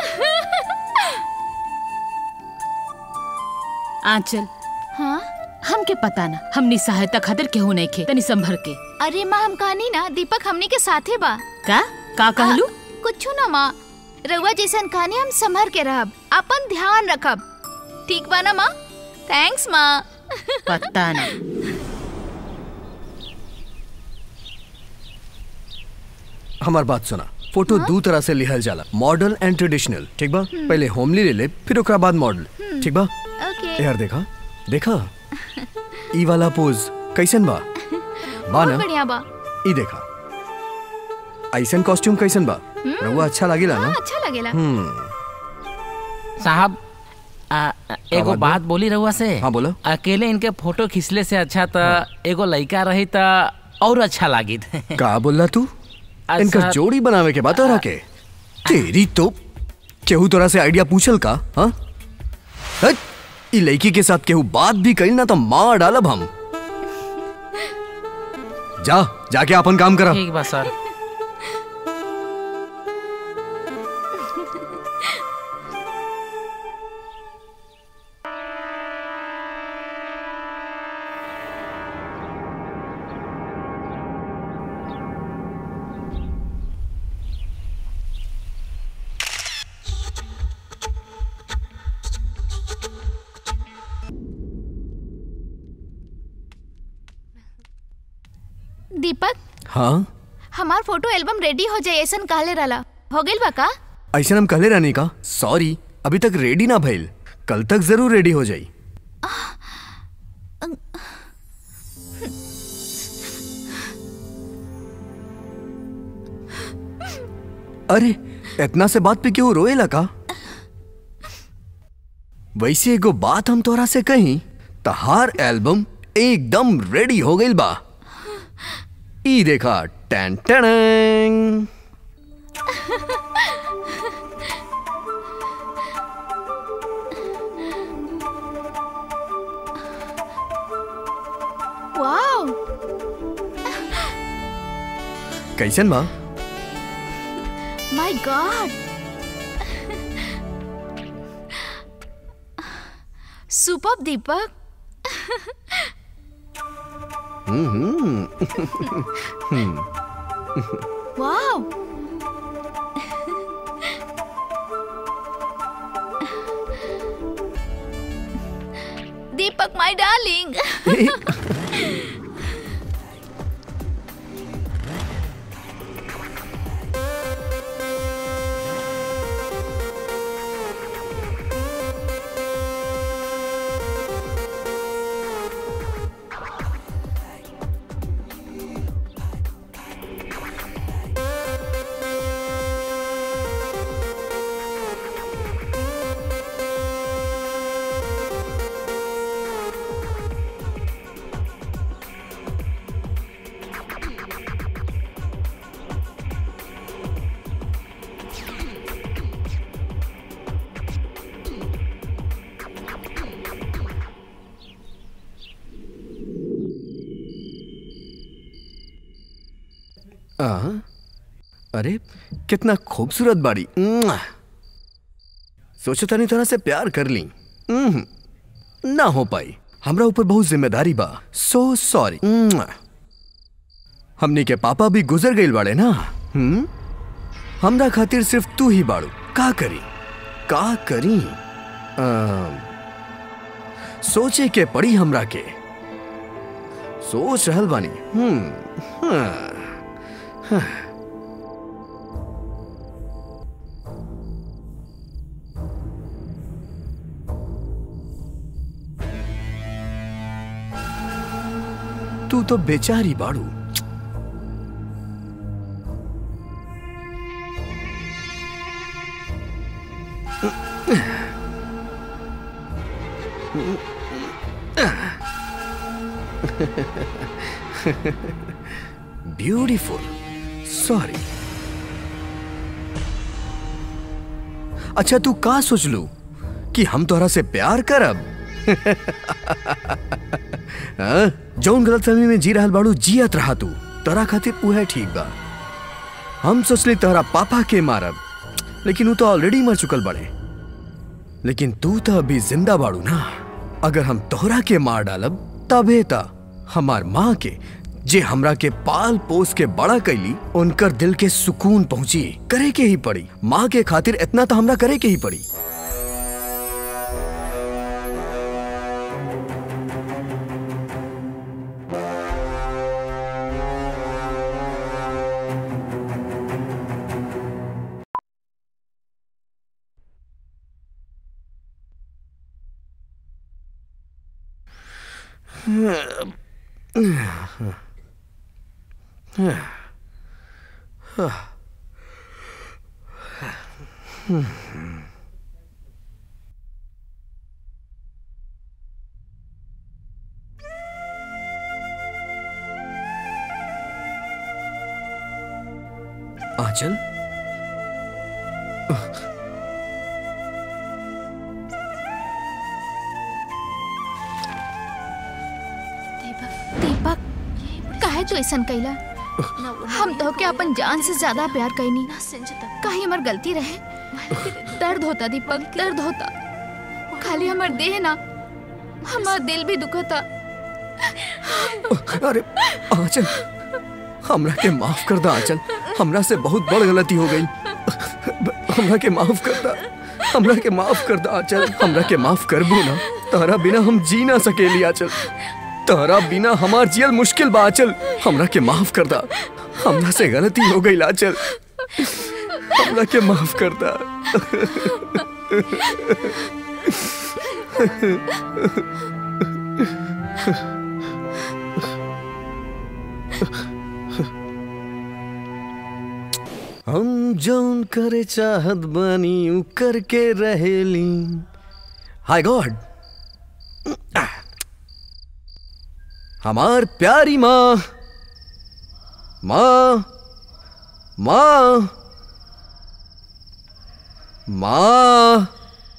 आंचल हाँ हमके पता ना हमनी सहायता खातिर केहू नहीं खे तनी संभर के अरे माँ हम कहानी ना दीपक हमनी के साथे बा का का कहलू कुछ ना माँ रउआ जैसन कहानी हम संभर के रहब अपन ध्यान रखब ठीक बा ना माँ थैंक्स माँ पता ना हमार बात सुना फोटो दो तरह से लिहल जाला मॉडल एंड ट्रेडिशनल ठीक बा पहले होमली ले ले फिर ओकरा बाद मॉडल ठीक बा ओके यार देखा देखा ई वाला पोज कैसन बा बा बहुत ना बढ़िया बा ई देखा ऐसन कॉस्ट्यूम कैसन बा रहुआ अच्छा लागेला ना हाँ अच्छा लगेला हम्म साहब आ, आ, एगो बात बात बोली रहुआ से हाँ, बोलो। अकेले इनके फोटो खिंचले से अच्छा त एगो लड़का रही त और अच्छा लागित का बोलला तू अच्छा। इनकर जोड़ी बनावे के बात रहा के तेरी तो केहू तोरा से आइडिया पूछल का हाँ हट, ई लड़की के साथ केहू बात भी कइल ना तो मार डालब हम जा जाके अपन काम करा ठीक बा सर दीपक हाँ हमार फोटो एल्बम रेडी हो जाए ऐसा कहले रहला हो गइल बा का ऐसा हम कहले रहनी का सॉरी अभी तक रेडी ना भइल कल तक जरूर रेडी हो जाई अरे इतना से बात पे क्यों रोएला का वैसे एगो बात हम तोरा से कही तहार एल्बम एकदम रेडी हो गइल बा ई देखा टैन टैन वाओ कैसन बा my god super Deepak wow Deepak my darling आ, अरे कितना खूबसूरत बाड़ी मुआ। सोचो तनी तरह से प्यार कर ली उम्म, ना हो पाई हमरा ऊपर बहुत जिम्मेदारी बा सो सॉरी हमनी के पापा भी गुजर गईल बाड़े ना हम्म हमरा खातिर सिर्फ तू ही बाड़ू का करी का करी आ, सोचे के पड़ी हमरा के सोच रहल बानी हम्म हाँ तू तो बेचारी बाड़ू ब्यूटीफुल सॉरी अच्छा तू का सोच लू कि हम तोहरा से प्यार करब हाँ? जौन गलत फहमी में जी रहल बाड़ू जियत रहा तू तोरा खातिर उहे ठीक बा हम सोचली तोहरा पापा के मारब लेकिन वो तो ऑलरेडी मर चुकल बड़े लेकिन तू तो अभी जिंदा बाड़ू ना अगर हम तोहरा के मार डालब तबे ता हमार माँ के जे हमरा के पाल पोस के बड़ा कैली उनकर दिल के सुकून पहुंची करे के ही पड़ी माँ के खातिर इतना तो हमरा करे के ही पड़ी आंचल दीपक काहे तू ऐसा कैला हम तो के अपन जान से ज्यादा प्यार कैनी कहीं हमार गलती रहे दर्द होता दीपक दर्द होता खाली हमार देह ना हमार दिल भी दुखता अरे आंचल हमरा के माफ कर दा आंचल हमरा से बहुत बड़ गलती हो गई हमरा के माफ कर दा हमरा के माफ कर दा आंचल हमरा के माफ करबू ना तारा बिना हम जी ना सकेली आंचल तारा बिना हमार जियल मुश्किल बा आंचल हमरा के माफ कर दा हमरा से गलती हो गई आंचल हमरा के माफ कर दा हम जौन करे चाहत बानी उ करके रहेली हाय गॉड हमार प्यारी माँ माँ माँ माँ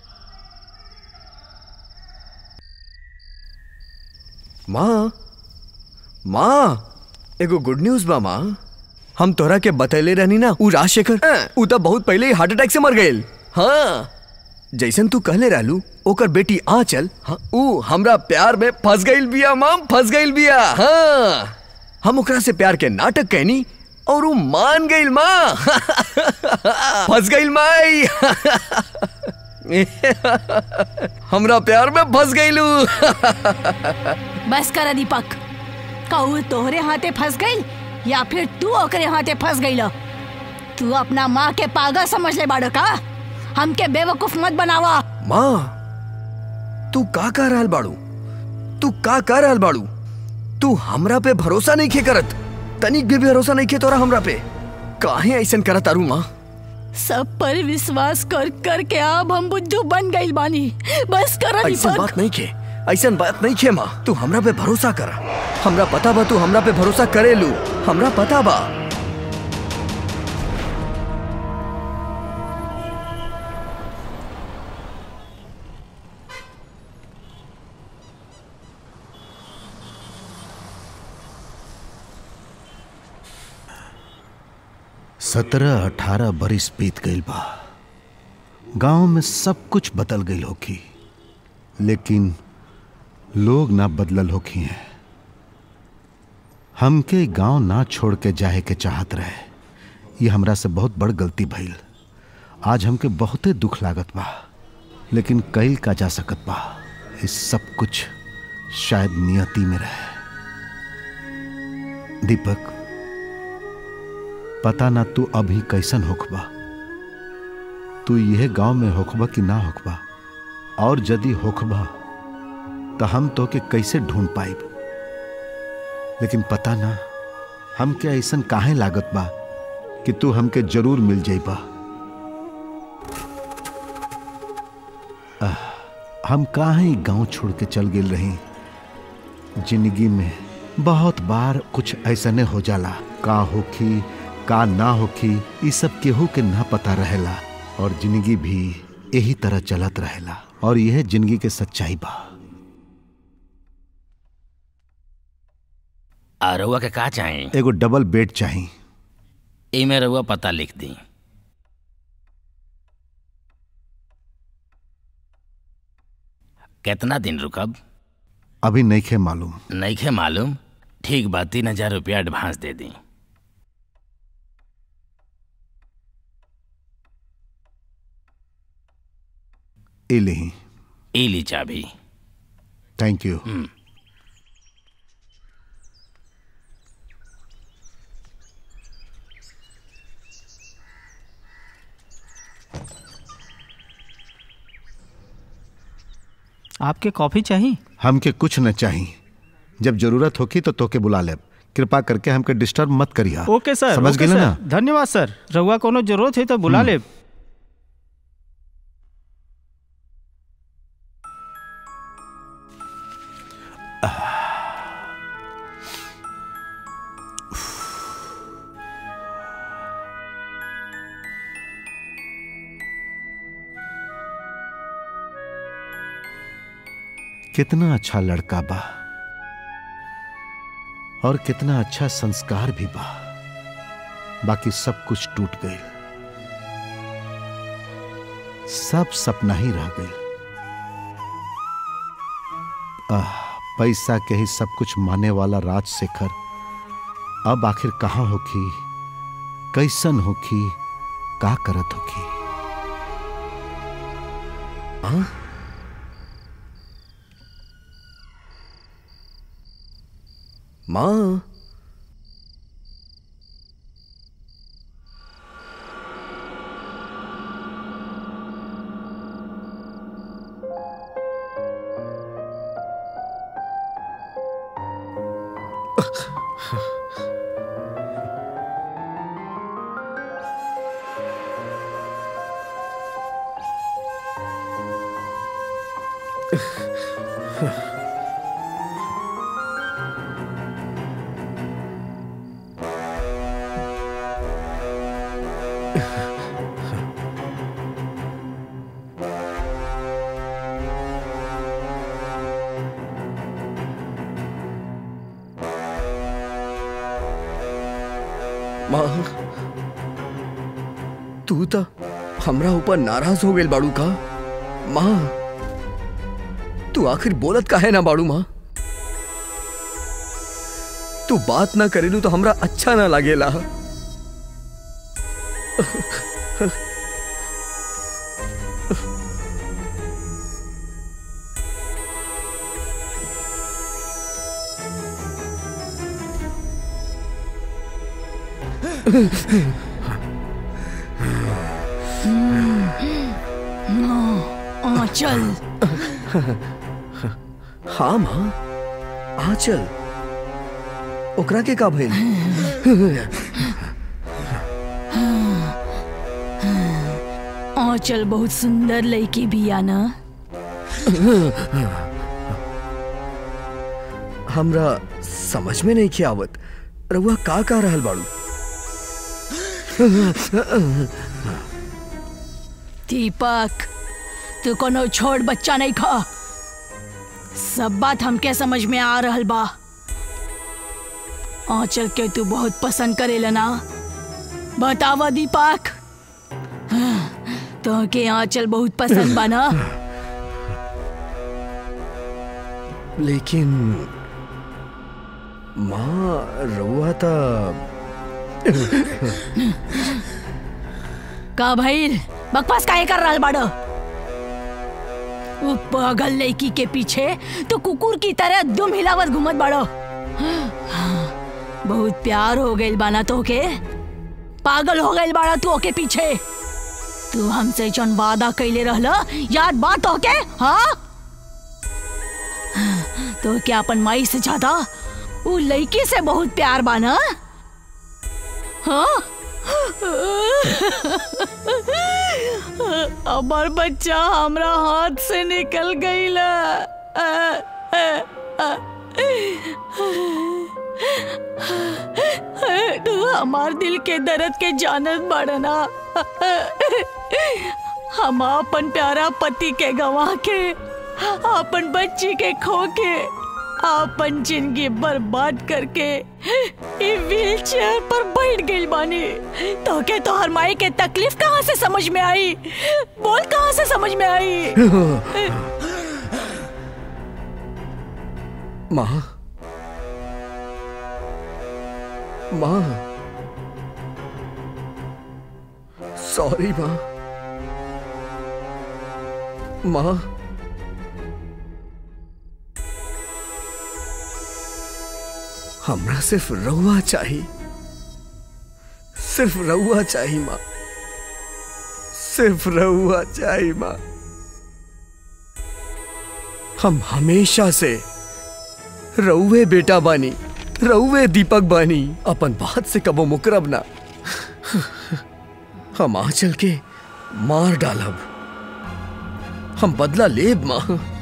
माँ माँ एगो गुड न्यूज बा माँ हम तोरा के बतैले रहनी ना उ राजशेखर उ तो बहुत पहले ही हार्ट अटैक से मर गए हाँ जैसन तू कहले रहलू ओकर बेटी आंचल हाँ, उ हमरा प्यार में फंस गईल बिया माँ फंस गईल बिया हाँ हम ओकरा से प्यार के नाटक कहनी और उ मान गईल माँ फंस गईल माई हमरा प्यार में फंस गईलू बस कर दीपक कहू तोहरे हाथे फंस गई या फिर तू ओकरे हाथे फंस गई तू अपना माँ के पागल समझ ले बाड़ो का हमके बेवकूफ मत बनावा माँ तू का कह रहल बाड़ू तू का कह रहल बाड़ू तू हमरा पे भरोसा नहीं खे करत तनिक भी भरोसा नहीं खे तोरा हमरा पे काहे ऐसन करत तारू माँ सब पर विश्वास कर कर के अब हम बुद्धू बन गई बानी बस कर ऐसन दीपक बात नहीं खे ऐसन बात नहीं खे माँ तू हमरा पे भरोसा कर हमरा पता बा तू हमरा पे भरोसा करेलू हमरा पता बा सत्रह अठारह बरिस बीत गईल बा गांव में सब कुछ बदल गईल होखी लेकिन लोग ना बदलल होखी हैं हमके गांव ना छोड़ के जाए के चाहत रहे ये हमरा से बहुत बड़ गलती भइल आज हमके बहुते दुख लागत बा लेकिन कईल का जा सकत बा इस सब कुछ शायद नियति में रहे दीपक पता ना तू अभी कैसन होखबा तू यह गांव में होखबा कि ना होखबा और यदि होखबा तो हम तो के कैसे ढूंढ पाइब लेकिन पता ना हमके ऐसन काहे लागत बा कि तू हमके जरूर मिल जाइबा आह, हम काहे गांव छोड़ के चल गेल रही जिंदगी में बहुत बार कुछ ऐसने हो जाला का होखी का ना होखी ई सब केहू के ना पता रहेला और जिंदगी भी यही तरह चलत रहेला और यह जिंदगी के सच्चाई बा आ रउआ के का चाही एगो डबल बेड चाही एमे रउआ पता लिख दी कितना दिन रुकब अभी नहीं खे मालूम नईखे मालूम ठीक बा तीन हजार रुपया एडवांस दे दी ए लेही ई ली चाबी थैंक यू आपके कॉफी चाहिए हमके कुछ न चाही जब जरूरत होगी तो तोके बुला लेब कृपा करके हमके डिस्टर्ब मत करिया ओके सर समझ ओके गेले सर। ना धन्यवाद सर रहुआ कोनो जरूरत है तो बुला ले कितना अच्छा लड़का बा और कितना अच्छा संस्कार भी बा बाकी सब कुछ टूट गई सब सपना ही रह गई आह पैसा के ही सब कुछ माने वाला राजशेखर अब आखिर कहाँ होखी कैसन होखी का करत होखी हाँ माँ माँ तू तो हमरा ऊपर नाराज हो गेल बाड़ू का माँ तू आखिर बोलत काहे ना बाड़ू माँ तू बात ना करेलू तो हमरा अच्छा ना लागेला आंचल हाँ माँ आ चल ओकरा के का भइल आंचल बहुत सुंदर लड़की बिया ना हमरा समझ में नहीं आवत रउआ का का रहल बाड़ू दीपक तू कोनो छोट बच्चा नहीं खा सब बात हमके समझ में आ रहल बा आंचल के तू बहुत पसंद करेला ना बतावा दीपक तो के आंचल बहुत पसंद बा ना लेकिन माँ रउआ था का भइल बकवास काहे कर रहल बाड़ो वो पागल लड़की के पीछे तो कुकुर की तरह दुम हिलावत घूमत बाड़ो बहुत प्यार हो गइल बाना तो के पागल हो गइल बाड़ा तू ओके पीछे तू हमसे जौन वादा कैले रहला याद बात हो के हाँ तो क्या अपन माई से ज्यादा वो लड़की से बहुत प्यार बाना हाँ हमार बच्चा हमरा हाथ से निकल गईला तू हमार दिल के दर्द के जानत बाड़ना हम अपन प्यारा पति के गवा के अपन बच्ची के खो के अपन जिंदगी बर्बाद करके ई व्हील चेयर पर बैठ गई बानी तो के तो हर माई के तकलीफ कहाँ से समझ में आई बोल कहाँ से समझ में आई माँ माँ सॉरी माँ माँ हमरा सिर्फ रउआ चाहिए सिर्फ रउआ चाहिए माँ सिर्फ रउआ चाहिए माँ हम हमेशा से रउवे बेटा बानी रउवे दीपक बानी अपन बात से कबो मुकरब ना हम आंचल के मार डालब हम बदला लेब माँ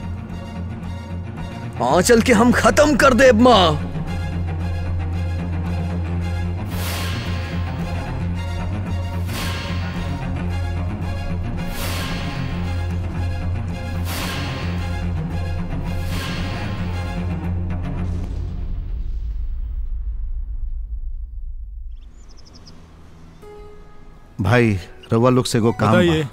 आंचल के हम खत्म कर देब माँ भाई रवा लोग से एगो काम बा। बताइए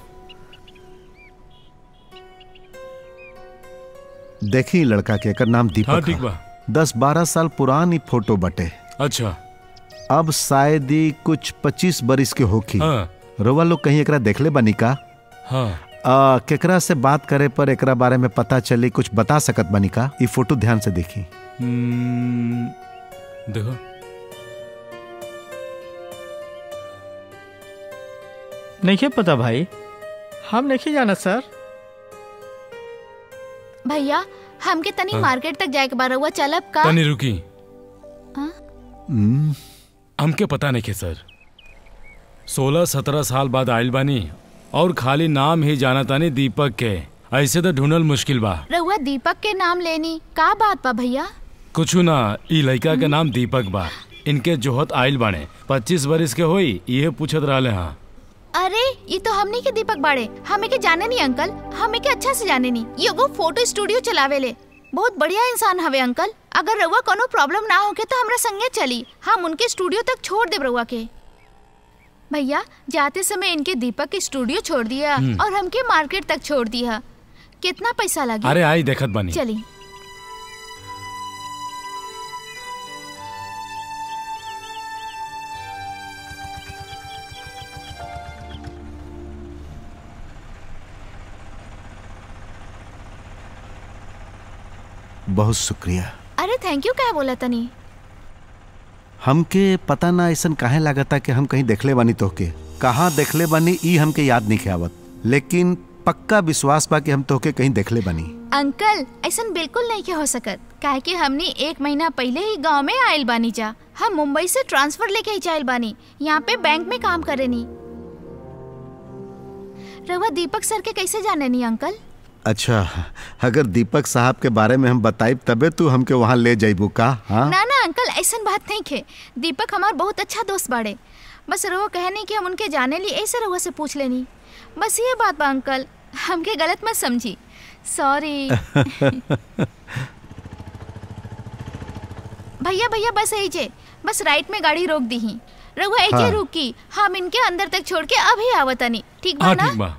देखी ई लड़का के एकर नाम दीपक हाँ ठीक ह। बा दस बारह साल पुरानी फोटो बटे अच्छा अब शायद ही कुछ पच्चीस बरिस के होखी हाँ रवा लोग कहीं एकरा देखले बनी का हाँ आ, केकरा से बात करे पर एकरा बारे में पता चली कुछ बता सकत बनी का ई फोटो ध्यान से देखी हम्म, देखो नहीं पता भाई हम नहीं जाना सर भैया हमके तनी हाँ। मार्केट तक जाए के बार रहुआ चलब का तनी रुकी हाँ? हमके पता नहीं के सर सोलह सत्रह साल बाद आयल बानी और खाली नाम ही जाना तानी दीपक के ऐसे तो ढूंढल मुश्किल बा रहुआ दीपक के नाम लेनी का बात बा भैया कुछ ना ई लड़का के नाम दीपक बा इनके जोहत आयल बाने पच्चीस बरिस के होई ये पूछत रहले हाँ अरे ये तो हमनी के दीपक बाड़े हमें के जाने नहीं अंकल हमें के अच्छा से जाने नहीं ये एगो फोटो स्टूडियो चलावे ले बहुत बढ़िया इंसान हवे अंकल अगर रउआ कोनो प्रॉब्लम ना होके तो हमरा संगे चली हम उनके स्टूडियो तक छोड़ देब रउआ के भैया जाते समय इनके दीपक के स्टूडियो छोड़ दिया हम्म। और हमके मार्केट तक छोड़ दिया कितना पैसा लगे अरे आई देखत बानी चली बहुत शुक्रिया अरे थैंक यू क्या बोला तनी हमके पता ना ऐसा काहे लागता कि हम कहीं देखले बानी तोहके कहाँ देखले बानी ई हमके याद नहीं आवत लेकिन पक्का विश्वास बा कि हम तोहके कहीं देखले बानी अंकल ऐसा बिल्कुल नहीं के हो सकत काहे कि हमने एक महीना पहले ही गांव में आयल बानी जा हम मुंबई से ट्रांसफर लेके ही जायल बानी यहाँ पे बैंक में काम करे नी रवा दीपक सर के कैसे जाने नी अंकल अच्छा अगर दीपक साहब के बारे में हम बताइब तबे तू हमके वहाँ ले जाइबू का हाँ ना ना अंकल ऐसा बात नहीं खे दीपक हमार बहुत अच्छा दोस्त बाड़े बस रहो कहने कि हम उनके जाने ली ऐसे रहुआ से पूछ लेनी बस ये बात बा अंकल हमके गलत मत समझी सॉरी भैया भैया बस ऐजे बस राइट में गाड़ी रोक दी ही रहुआ ऐजे हाँ। रुकी हम इनके अंदर तक छोड़ के अभी आवतनी ठीक बा हाँ ना ठीक बा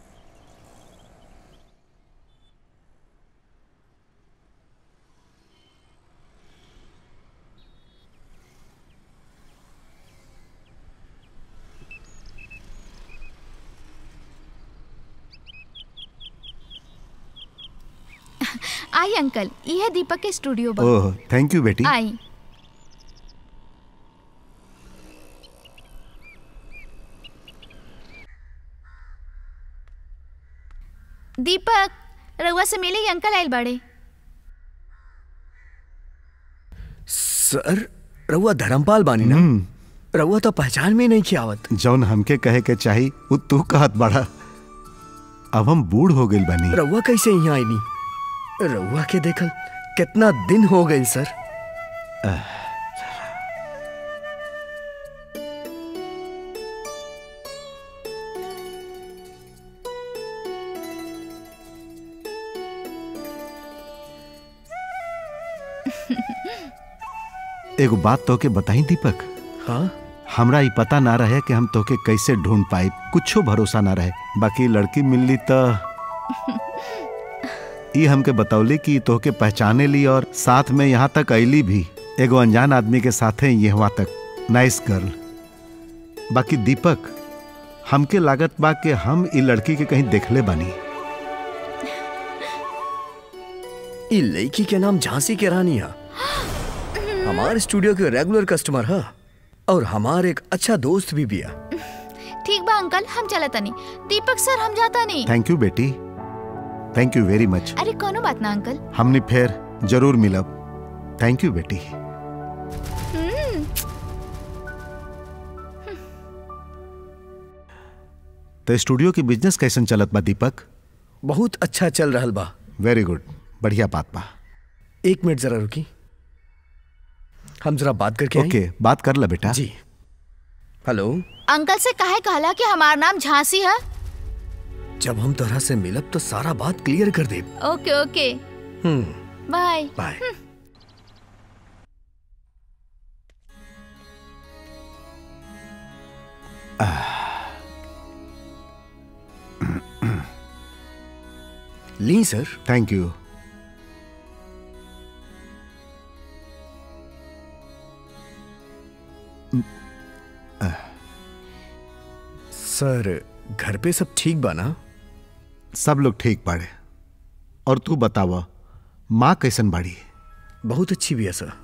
आई अंकल ये है दीपक के स्टूडियो बा ओह थैंक यू बेटी आई दीपक रउआ से मिले ही अंकल आयल बाड़े सर रउआ धर्मपाल बानी ना रउआ तो पहचान में नहीं खियावत जौन हमके कहे के चाही वो तू कहत बड़ा अब हम बूढ़ हो गइल बानी रउआ कैसे यहाँ आईनी रउआ के देखल कितना दिन हो गई सर एगो बात तोके बताई दीपक हाँ हमरा ई पता ना रहे कि हम तोके कैसे ढूंढ पाई कुछो भरोसा ना रहे बाकी लड़की मिलली त ई हमके बतौली कि तोहके पहचाने ली और साथ में यहाँ तक अली भी एगो अनजान आदमी के साथे यहाँ तक नाइस गर्ल बाकी दीपक हमके लागत बा कि हम ई लड़की के कहीं देखले बानी ई लड़की के नाम झांसी के रानी है हमारे स्टूडियो के रेगुलर कस्टमर है और हमार एक अच्छा दोस्त भी बिया ठीक बा अंकल हम चला तनी दीपक सर हम जाता नहीं थैंक यू बेटी थैंक यू वेरी मच अरे कोनो बात ना अंकल हमने फिर जरूर मिलब थैंक यू बेटी तो स्टूडियो की बिजनेस कैसन चलत बा दीपक बहुत अच्छा चल रहल बा वेरी गुड बढ़िया बात बा एक मिनट जरा रुकी हम जरा बात करके आएं? ओके बात कर ला बेटा जी हेलो अंकल से काहे कहला कि हमार नाम झांसी है जब हम तोहरा से मिलब तो सारा बात क्लियर कर दे ओके ओके हम्म बाय बाय ली सर थैंक यू सर घर पे सब ठीक बा ना सब लोग ठीक बाड़े और तू बतावा माँ कैसन बाड़ी बहुत अच्छी भी है सर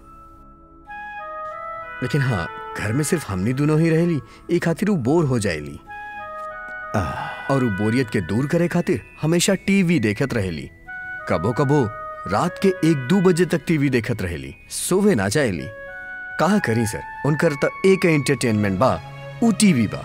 लेकिन हाँ घर में सिर्फ हमनी दोनों ही रहेली एक खातिर वो बोर हो जाएली और वो बोरियत के दूर करे खातिर हमेशा टीवी देखत रहेली कबो कबो रात के एक दो बजे तक टीवी देखत रहेली सोवे ना जाएली कहा करी सर उनकर तो एक एंटरटेनमेंट बा ऊ टीवी बा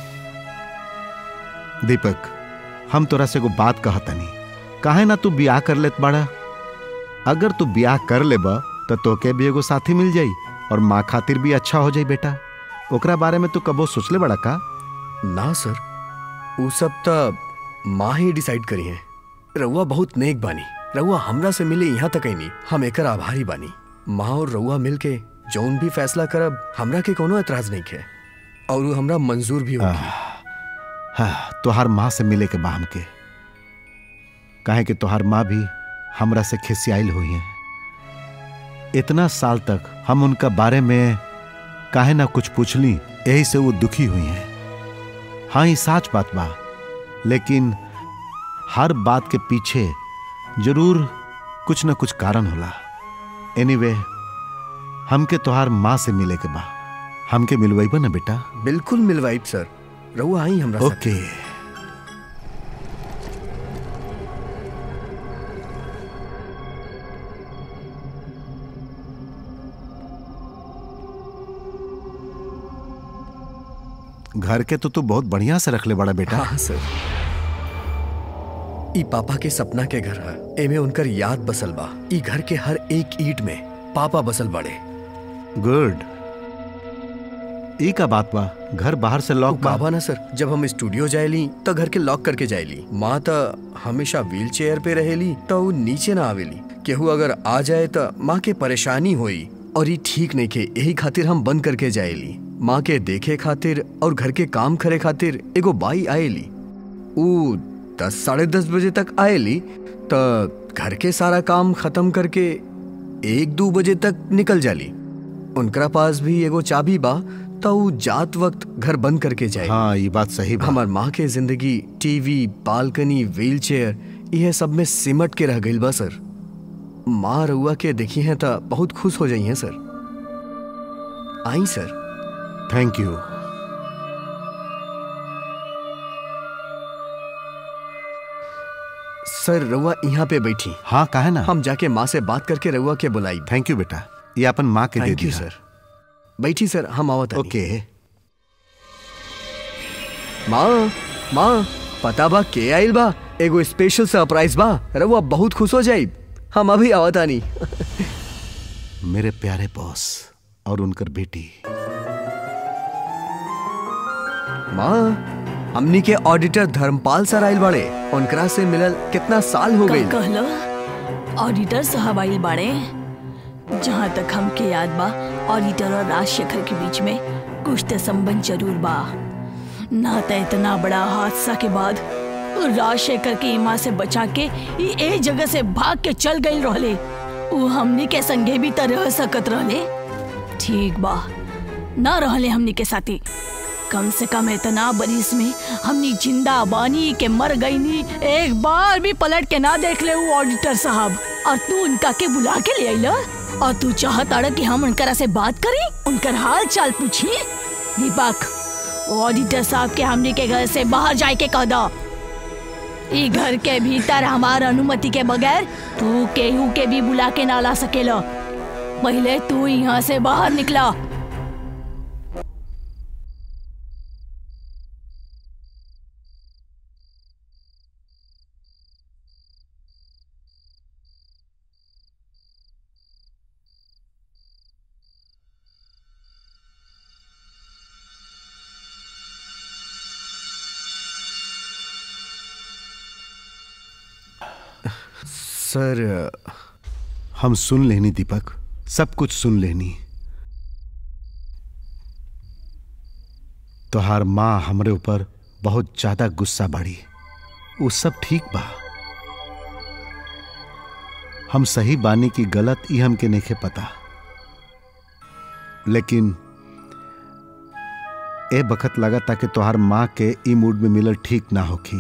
दीपक हम तोरा से को बात कहतनी काहे ना तू ब्याह कर लेत बाड़ा अगर तू ब्याह कर लेबा तो तोके भी एगो साथी मिल जाई और माँ खातिर भी अच्छा हो जाई बेटा ओकरा बारे में तू कबो सोचले बड़ा का ना सर वो सब तो माँ ही डिसाइड करी है रउआ बहुत नेक बानी रउआ हमरा से मिले यहाँ तक नहीं हम एकर आभारी बानी माँ और रउआ मिल के जौन भी फैसला करब हमरा के कोनो एतराज नहीं है और वो हमरा मंजूर भी होगी हाँ तोहार माँ से मिले के बा हमके काहे कि तोहार माँ भी हमरा से खिसियाइल हुई है इतना साल तक हम उनका बारे में काहे ना कुछ पूछली यही से वो दुखी हुई हैं हाँ ये साच बात बा लेकिन हर बात के पीछे जरूर कुछ ना कुछ कारण होला एनीवे हमके तोहार माँ से मिले के बा हमके मिलवाइबा ना बेटा बिल्कुल मिलवाइब सर रउआ आई हमरा साथे। ओके घर के तो तू बहुत बढ़िया से रख ले बड़ा बेटा हाँ सर ई पापा के सपना के घर है एमे उनकर याद बसल बा ई घर के हर एक ईट में पापा बसल बड़े गुड ई का बात बा घर बाहर से लॉक बा बाबा ना सर जब हम स्टूडियो जाएली तो घर के लॉक करके जाएली माँ तो हमेशा व्हील चेयर पे रहेली तो वो नीचे ना आवेली केहू अगर आ जाए तो माँ के परेशानी होई और ये ठीक नहीं के यही खातिर हम बंद करके जाएली माँ के देखे खातिर और घर के काम करे खातिर एगो बाई आएली ऊ दस साढ़े दस बजे तक आएली तो घर के सारा काम खत्म करके एक दो बजे तक निकल जाली उनकरा पास भी एगो चाबी बा तो ऊ जात वक्त घर बंद करके जाए हाँ ये बात सही बा हमार माँ के जिंदगी टीवी बालकनी व्हील चेयर यह सब में सिमट के रह गई बा सर माँ रउआ के देखी हैं तो बहुत खुश हो जाई हैं sir I sir thank you सर रउआ यहाँ पे बैठी हाँ काहे ना हम जाके माँ से बात करके रउआ के बुलाई थैंक यू बेटा ये अपन माँ के दे थैंक यू दिया सर बैठी सर हम आवत हनी। ओके माँ माँ पता बा के आइल बा एगो स्पेशल सरप्राइज बा रउआ बहुत खुश हो जाई हम अभी आवत आनी मेरे प्यारे बॉस और उनकर बेटी माँ हमनी के ऑडिटर धर्मपाल सर आइल बाड़े उनकरा से मिलल कितना साल हो गई का कहलो ऑडिटर साहब आइल बाड़े जहाँ तक हमके याद बा ऑडिटर और राजशेखर के बीच में कुछ तो संबंध जरूर बा ना तो इतना बड़ा हादसा के बाद राजशेखर के इमा से बचा के ई ए जगह से भाग के चल गई रहले उ हमनी के संगे भी त रह सकत रहले ठीक बा ना रहले हमनी के साथी कम से कम इतना बरिस में हमनी जिंदा बानी के मर गई नी एक बार भी पलट के ना देख ले वो ऑडिटर साहब और तू उनका के बुला के ले आइला और तू चाहत अड़ कि हम उनकरा से बात करी उनकर हाल चाल पूछी दीपक वो ऑडिटर साहब के हमनी के घर से बाहर जाए के कह दो ई घर के भीतर हमार अनुमति के बगैर तू केहू के भी बुला के ना ला सकेला पहले तू यहाँ से बाहर निकला सर हम सुन लेनी दीपक सब कुछ सुन लेनी तोहार माँ हमरे ऊपर बहुत ज्यादा गुस्सा बढ़ी वो सब ठीक बा हम सही बानी की गलत ई हमके नहीं पता लेकिन ए बखत लगा ताकि तोहार माँ के ई मूड में मिलल ठीक ना होखी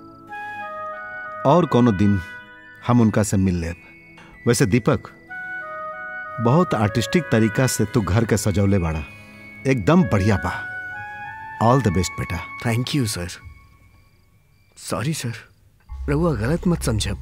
और कोनो दिन हम उनका से मिल लेब वैसे दीपक बहुत आर्टिस्टिक तरीका से तू घर के सजौले बाड़ा एकदम बढ़िया बा ऑल द बेस्ट बेटा thank you sir sorry sir रहुआ गलत मत समझब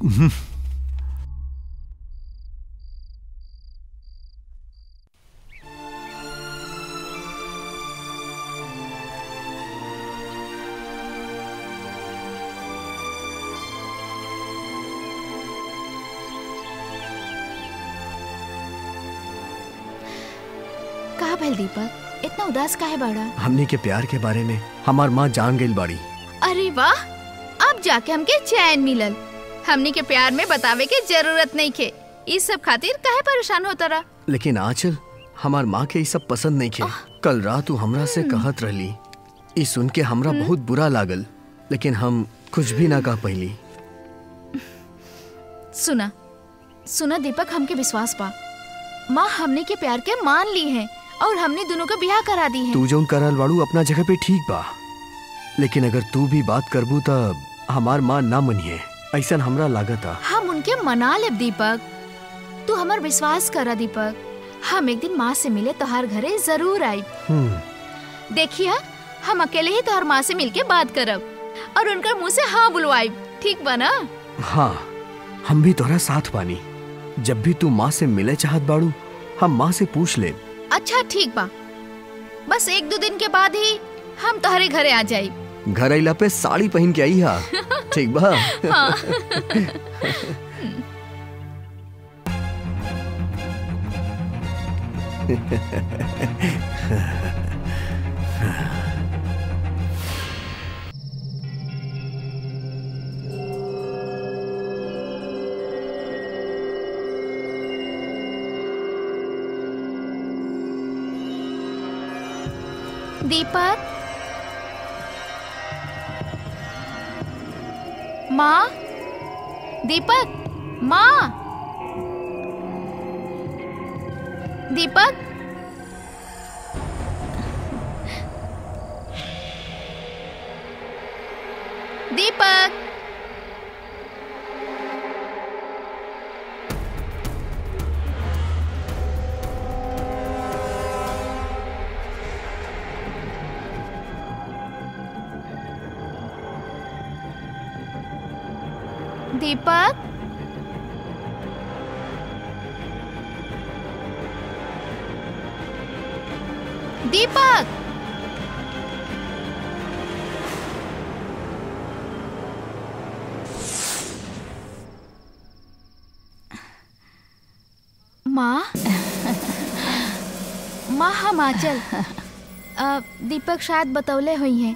कहा भैल दीपक इतना उदास काहे बाड़ा हमनी के प्यार के बारे में हमार माँ जान गई बाड़ी अरे वाह अब जाके हमके चैन मिलल हमनी के प्यार में बतावे के जरूरत नहीं खे इस सब खातिर काहे परेशान होता रहा लेकिन आंचल हमार माँ के ये सब पसंद नहीं खे कल रात तू हमरा से कहत रहली ई सुन के हमरा बहुत बुरा लागल लेकिन हम कुछ भी ना कह पैली सुना सुना दीपक हमके विश्वास बा माँ हमने के प्यार के मान ली है और हमने दोनों का ब्याह करा दी है तू जो करल बाड़ू अपना जगह पे ठीक बा लेकिन अगर तू भी बात करबू तब हमार माँ ना मनिए ऐसा हमरा लागता हम उनके मना लेब दीपक तू हमार विश्वास करा दीपक हम एक दिन माँ से मिले तोहार घरे जरूर आई हम्म देखिए हम अकेले ही तोहार माँ से मिलके बात करब और उनकर मुंह से हाँ बुलवाई ठीक बा ना हाँ हम भी तोरा साथ बानी जब भी तू माँ से मिले चाहत बाड़ू हम माँ से पूछ ले अच्छा ठीक बा बस एक दो दिन के बाद ही हम तोहरे घरे आ जाई घर अइला पे साड़ी पहन के आई हा ठीक बा हाँ दीपक माँ दीपक माँ दीपक दीपक दीपक दीपक माँ माँ हम आचल अ, दीपक शायद बतौले हुई हैं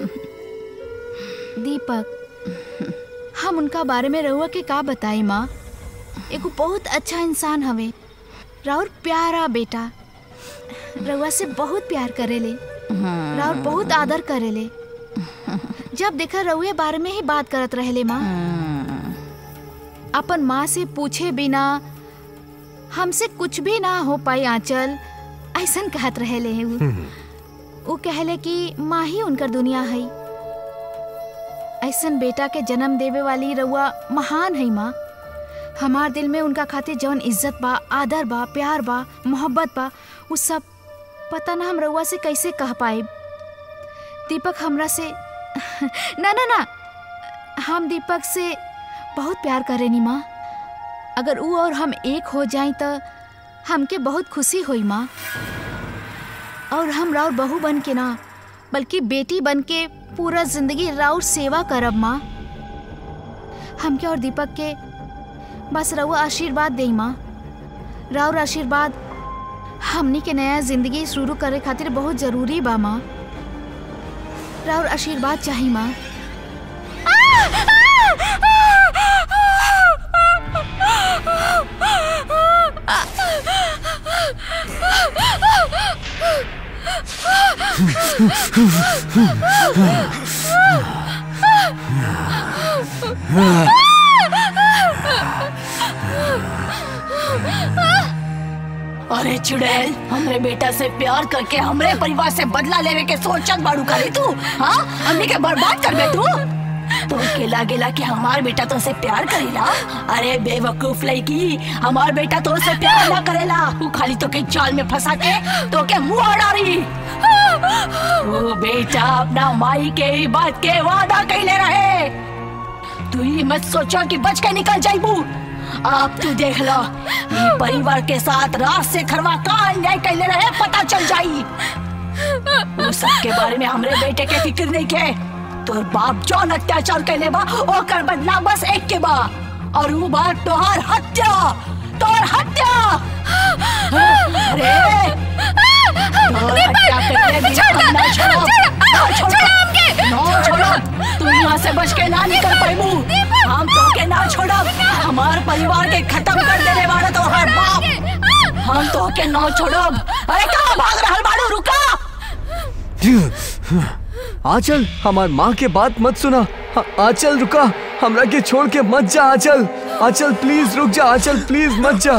दीपक हम उनका बारे में रहुआ के का बताई माँ एगो बहुत अच्छा इंसान हवे राउर प्यारा बेटा रउआ से बहुत प्यार करेले राउर बहुत आदर करेले जब देखा रउए बारे में ही बात करत रहेले माँ अपन माँ से पूछे बिना हमसे कुछ भी ना हो पाई आंचल ऐसन कहत रहेले हैं वो वो कहले कि माँ ही उनकर दुनिया है ऐसन बेटा के जन्म देवे वाली रउआ महान है माँ हमार दिल में उनका खातिर जौन इज्जत बा आदर बा प्यार बा मोहब्बत बा वो सब पता ना हम रउआ से कैसे कह पाए दीपक हमरा से ना ना ना हम दीपक से बहुत प्यार करेनी माँ अगर वो और हम एक हो जाए तो हमके बहुत खुशी हुई माँ और हम राउर बहू बन के ना बल्कि बेटी बन के पूरा जिंदगी राउर सेवा करब माँ हमके और दीपक के बस रउआ आशीर्वाद दे माँ राउर आशीर्वाद हमनी के नया जिंदगी शुरू करे खातिर बहुत जरूरी बा माँ राउर आशीर्वाद चाही माँ अरे चुड़ैल हमरे बेटा से प्यार करके हमरे परिवार से बदला लेवे के सोचत बाड़ू करे तू हाँ हमने के बर्बाद कर बे तू तो के लागेला कि हमार बेटा तो से प्यार करेला अरे बेवकूफ लड़की हमार बेटा तो से प्यार ना करेला तू खाली तो के जाल में फंसा के तो के मुंह डारी ओ बेटा अपना माई के ही बात के वादा कैले रहे तू ही मत सोचो कि बच के निकल जाइबू आप तू देख लो ये परिवार के साथ रात से खरवा का अन्याय कैले रहे पता चल जाई वो सब के बारे में हमरे बेटे के फिक्र नहीं के तोर बाप जौन अत्याचार कैले बा ओकर बदला बस एक के बा और वो बात तोहार हत्या तोर हत्या अरे तोर हत्या करके बिना हम ना छोड़ो ना छोड़ो ना छोड़ो तू यहाँ से बच के ना निकल पाइबू हम तो के ना छोड़ो हमार परिवार के खत्म कर देने वाला तो हर बाप हम तो के ना छोड़ो अरे कहाँ भाग रहल बाड़ू रुका आचल हमार माँ के बात मत सुना आ- आचल रुका हमरा के छोड़ के मत जा आचल आचल प्लीज रुक जा आचल प्लीज मत जा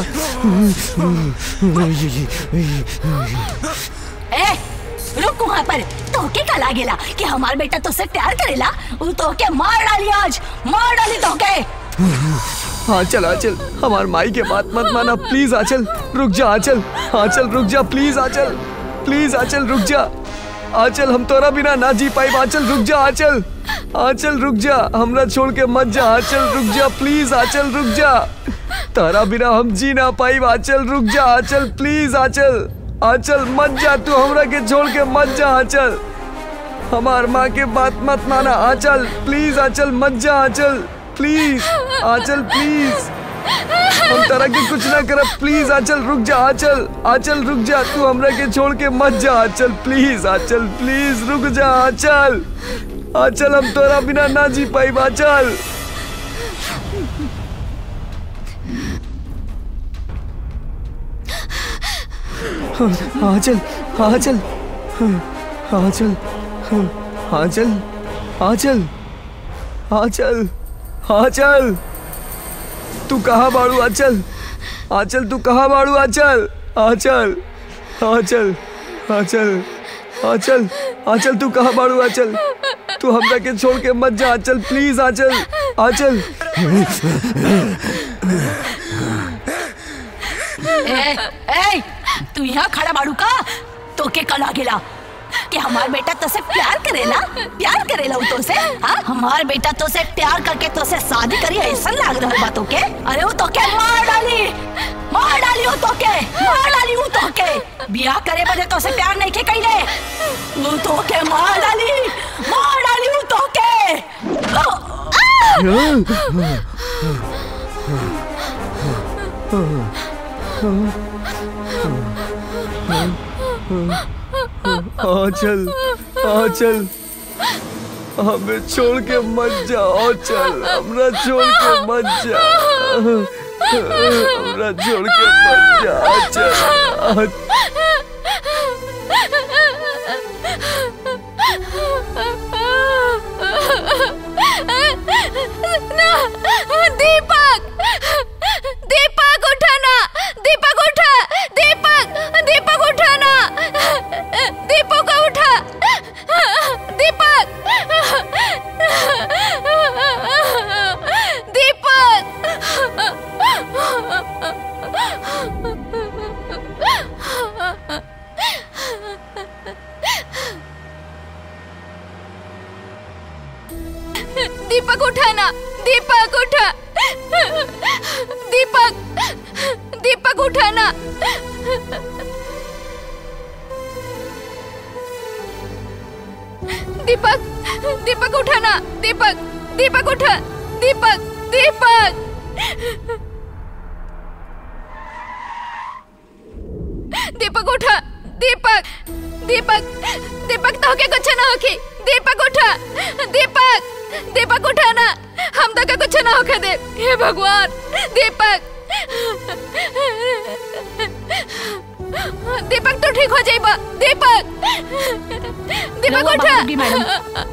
ए रुक वहाँ पर तो के का लागेला कि हमार बेटा तो से प्यार करेला वो तो के मार डाली आज मार डाली तो के आचल आचल हमार माई के बात मत माना प्लीज आचल रुक जा आचल आचल रुक जा प्लीज आचल प्लीज आचल रुक जा आचल हम तोरा बिना ना जी पाई आचल रुक जा आचल आचल रुक जा हमरा छोड़ के मत जा आचल रुक जा प्लीज आचल रुक जा तारा बिना हम जी ना पाई आचल रुक जा आचल प्लीज आचल आचल मत जा तू हमरा के छोड़ के मत जा आचल हमार माँ के बात मत माना आचल प्लीज आचल मत जा आचल प्लीज आचल प्लीज हम तरह के कुछ ना करब प्लीज आचल रुक जा आचल आचल रुक जा तू हमरा के छोड़ के मत जा आचल प्लीज आचल प्लीज रुक जा आचल आचल हम तोरा बिना ना जी पाई आचल आचल आचल आचल आचल आचल आचल आचल तू कहाँ बाड़ू आचल आचल तू कहाँ बाड़ू आचल आचल आचल आचल आचल आचल तू कहाँ बाड़ू आचल तू हमरा के छोड़ के मत जा आचल प्लीज आचल आचल ए, ए, तू यहाँ खड़ा बाड़ू का तो के कला गेला कि हमार बेटा तो से प्यार करेला प्यार करेला वो तो से हाँ हमार बेटा तो से प्यार करके तो से शादी करी ऐसा लाग रहा बातों के अरे वो तो के मार डाली मार डाली वो तो के मार डाली वो तो के बियाह करे बजे तो से प्यार नहीं के कैले वो तो के मार डाली मार डाली वो तो के आचल आचल हमें छोड़ के मत जा आचल हमरा छोड़ के मत जा हमरा छोड़ के मत जा आचल दीपक दीपक उठाना दीपक उठा दीपक दीपक उठाना दीपक को उठा दीपक दीपक उठाना दीपक उठा दीपक दीपक उठा दीपक दीपक दीपक उठा दीपक दीपक दीपक तो के कुछ ना होके दीपक उठा दीपक दीपक उठा ना हम तो के कुछ ना होके दे हे भगवान दीपक दीपक तो ठीक हो जाइबा दीपक दीपक रहुआ उठा बाहर होगी, मैडम।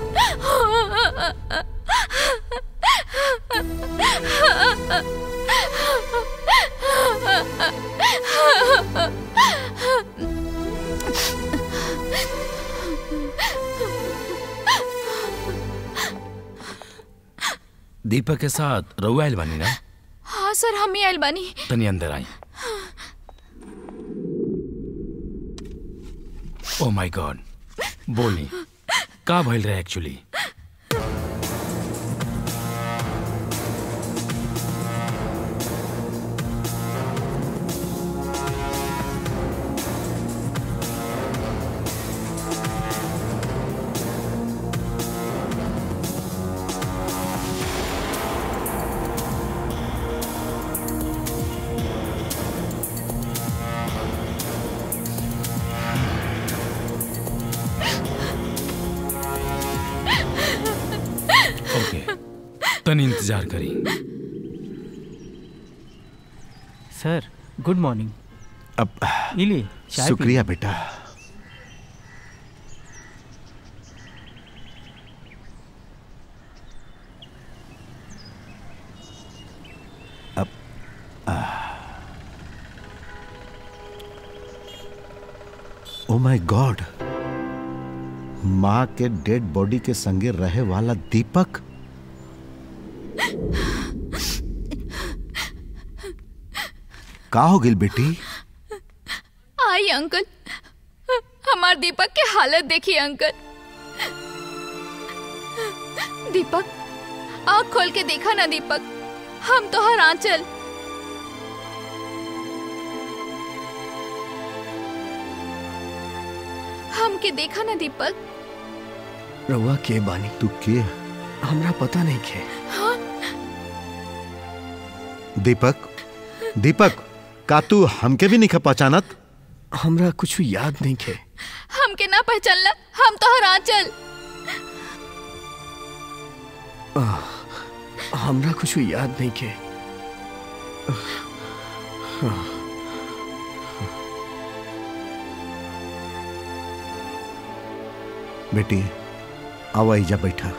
दीपक के साथ रउआ आइल बानी ना हाँ सर हम ही आइल बानी तनी अंदर आई ओ माय गॉड बोली का भइल रहे एक्चुअली ओके तनी इंतजार करी सर गुड मॉर्निंग अब इली चाय पी शुक्रिया बेटा अब ओ माय गॉड माँ के डेड बॉडी के संगे रहे वाला दीपक का हो गिल बेटी आई अंकल हमार दीपक के हालत देखिए अंकल दीपक आँख खोल के देखा ना दीपक हम तो हर आंचल हमके देखा ना दीपक रउआ के बानी तू के हमरा पता नहीं के दीपक दीपक का तू हमके भी नहीं पहचानत हमरा कुछ याद नहीं के हमके ना पहचानला हम तो हर आंचल हमरा कुछ याद नहीं के बेटी आवा जा बैठा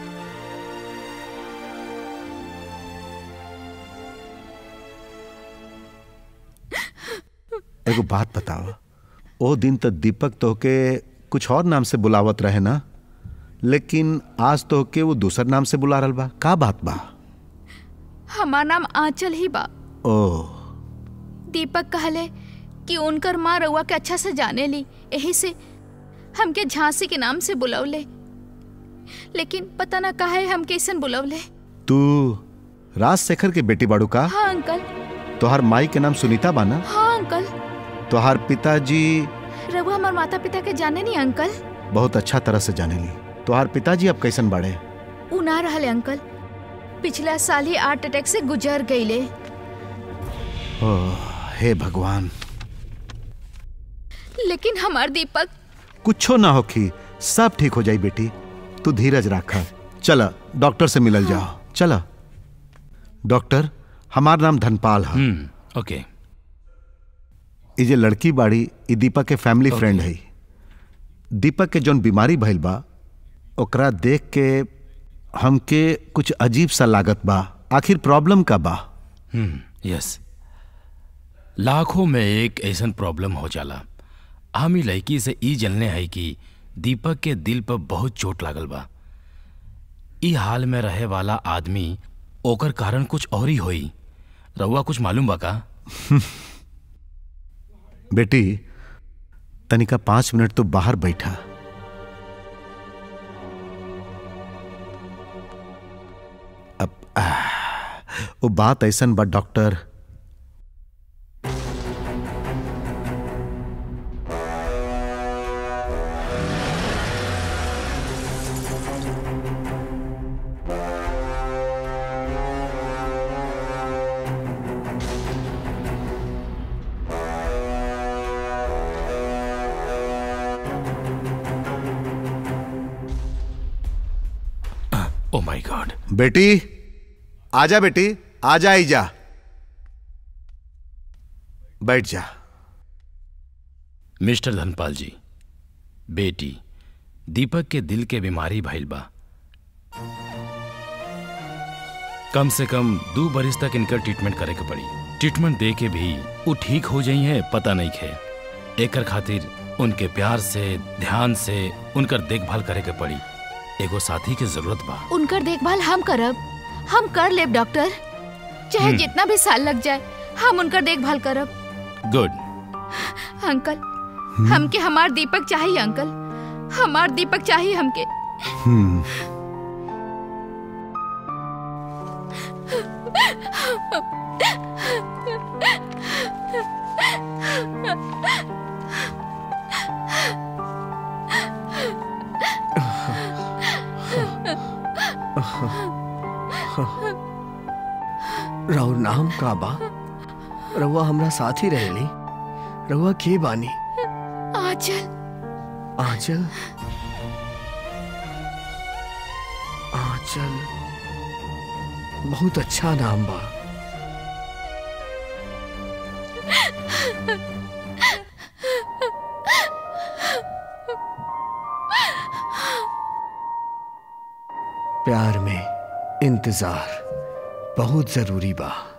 एगो बात बताओ ओ दिन तो दीपक तोहके कुछ और नाम से बुलावत रहे ना लेकिन आज तोहके वो दूसर नाम से बुला रहल बा का बात बा हमार नाम आंचल ही बा ओ दीपक कहले कि उनकर माँ रउआ के अच्छा से जाने ली यही से हमके झांसी के नाम से बुलौले लेकिन पता ना काहे हमके ऐसन बुलौले तू राजशेखर के बेटी बाड़ू का हाँ अंकल तोहार माई के नाम सुनीता बा ना हाँ अंकल तोहार पिताजी रघु हमार माता पिता के जाने नहीं अंकल बहुत अच्छा तरह से जाने ली तोहार पिताजी अब कैसन बाड़े उ ना रहले अंकल पिछला साल ही हार्ट अटैक से गुजर गईले ओह हे भगवान लेकिन हमार दीपक कुछो ना होखी सब ठीक हो जाई बेटी तू धीरज रखा चला डॉक्टर से मिलल जाओ चला डॉक्टर हमार नाम धनपाल है हम्म ओके ई जे लड़की बाड़ी ई दीपक के फैमिली Okay. फ्रेंड है दीपक के जौन बीमारी भइल बा ओकरा देख के हमके कुछ अजीब सा लागत बा आखिर प्रॉब्लम का बा हम्म यस लाखों में एक ऐसन प्रॉब्लम हो जाला हम ही लड़की से ई जलने है कि दीपक के दिल पर बहुत चोट लागल बा ई हाल में रहे वाला आदमी ओकर कारण कुछ और ही होई रउआ कुछ मालूम बा का बेटी तनिका पांच मिनट तो बाहर बैठा अब आह, वो बात ऐसन बा डॉक्टर माय गॉड बेटी आजा बेटी आजा आई जा बैठ जा मिस्टर धनपाल जी बेटी दीपक के दिल के बीमारी भइल बा कम से कम दो बरिस तक इनकर ट्रीटमेंट करे के पड़ी ट्रीटमेंट दे के भी वो ठीक हो जाई है पता नहीं खे एकर खातिर उनके प्यार से ध्यान से उनकर देखभाल करे के पड़ी एगो साथी के जरूरत बा उनकर देखभाल हम करब हम कर लेब डॉक्टर चाहे हम्म। जितना भी साल लग जाए हम उनकर देखभाल करब गुड अंकल हमके हमार दीपक चाहिए अंकल हमार दीपक चाहिए हमके हम्म राउर नाम का बा रउआ हमरा साथ ही रहेली रउआ के बानी आंचल आंचल आंचल बहुत अच्छा नाम बा प्यार में इंतजार बहुत जरूरी बा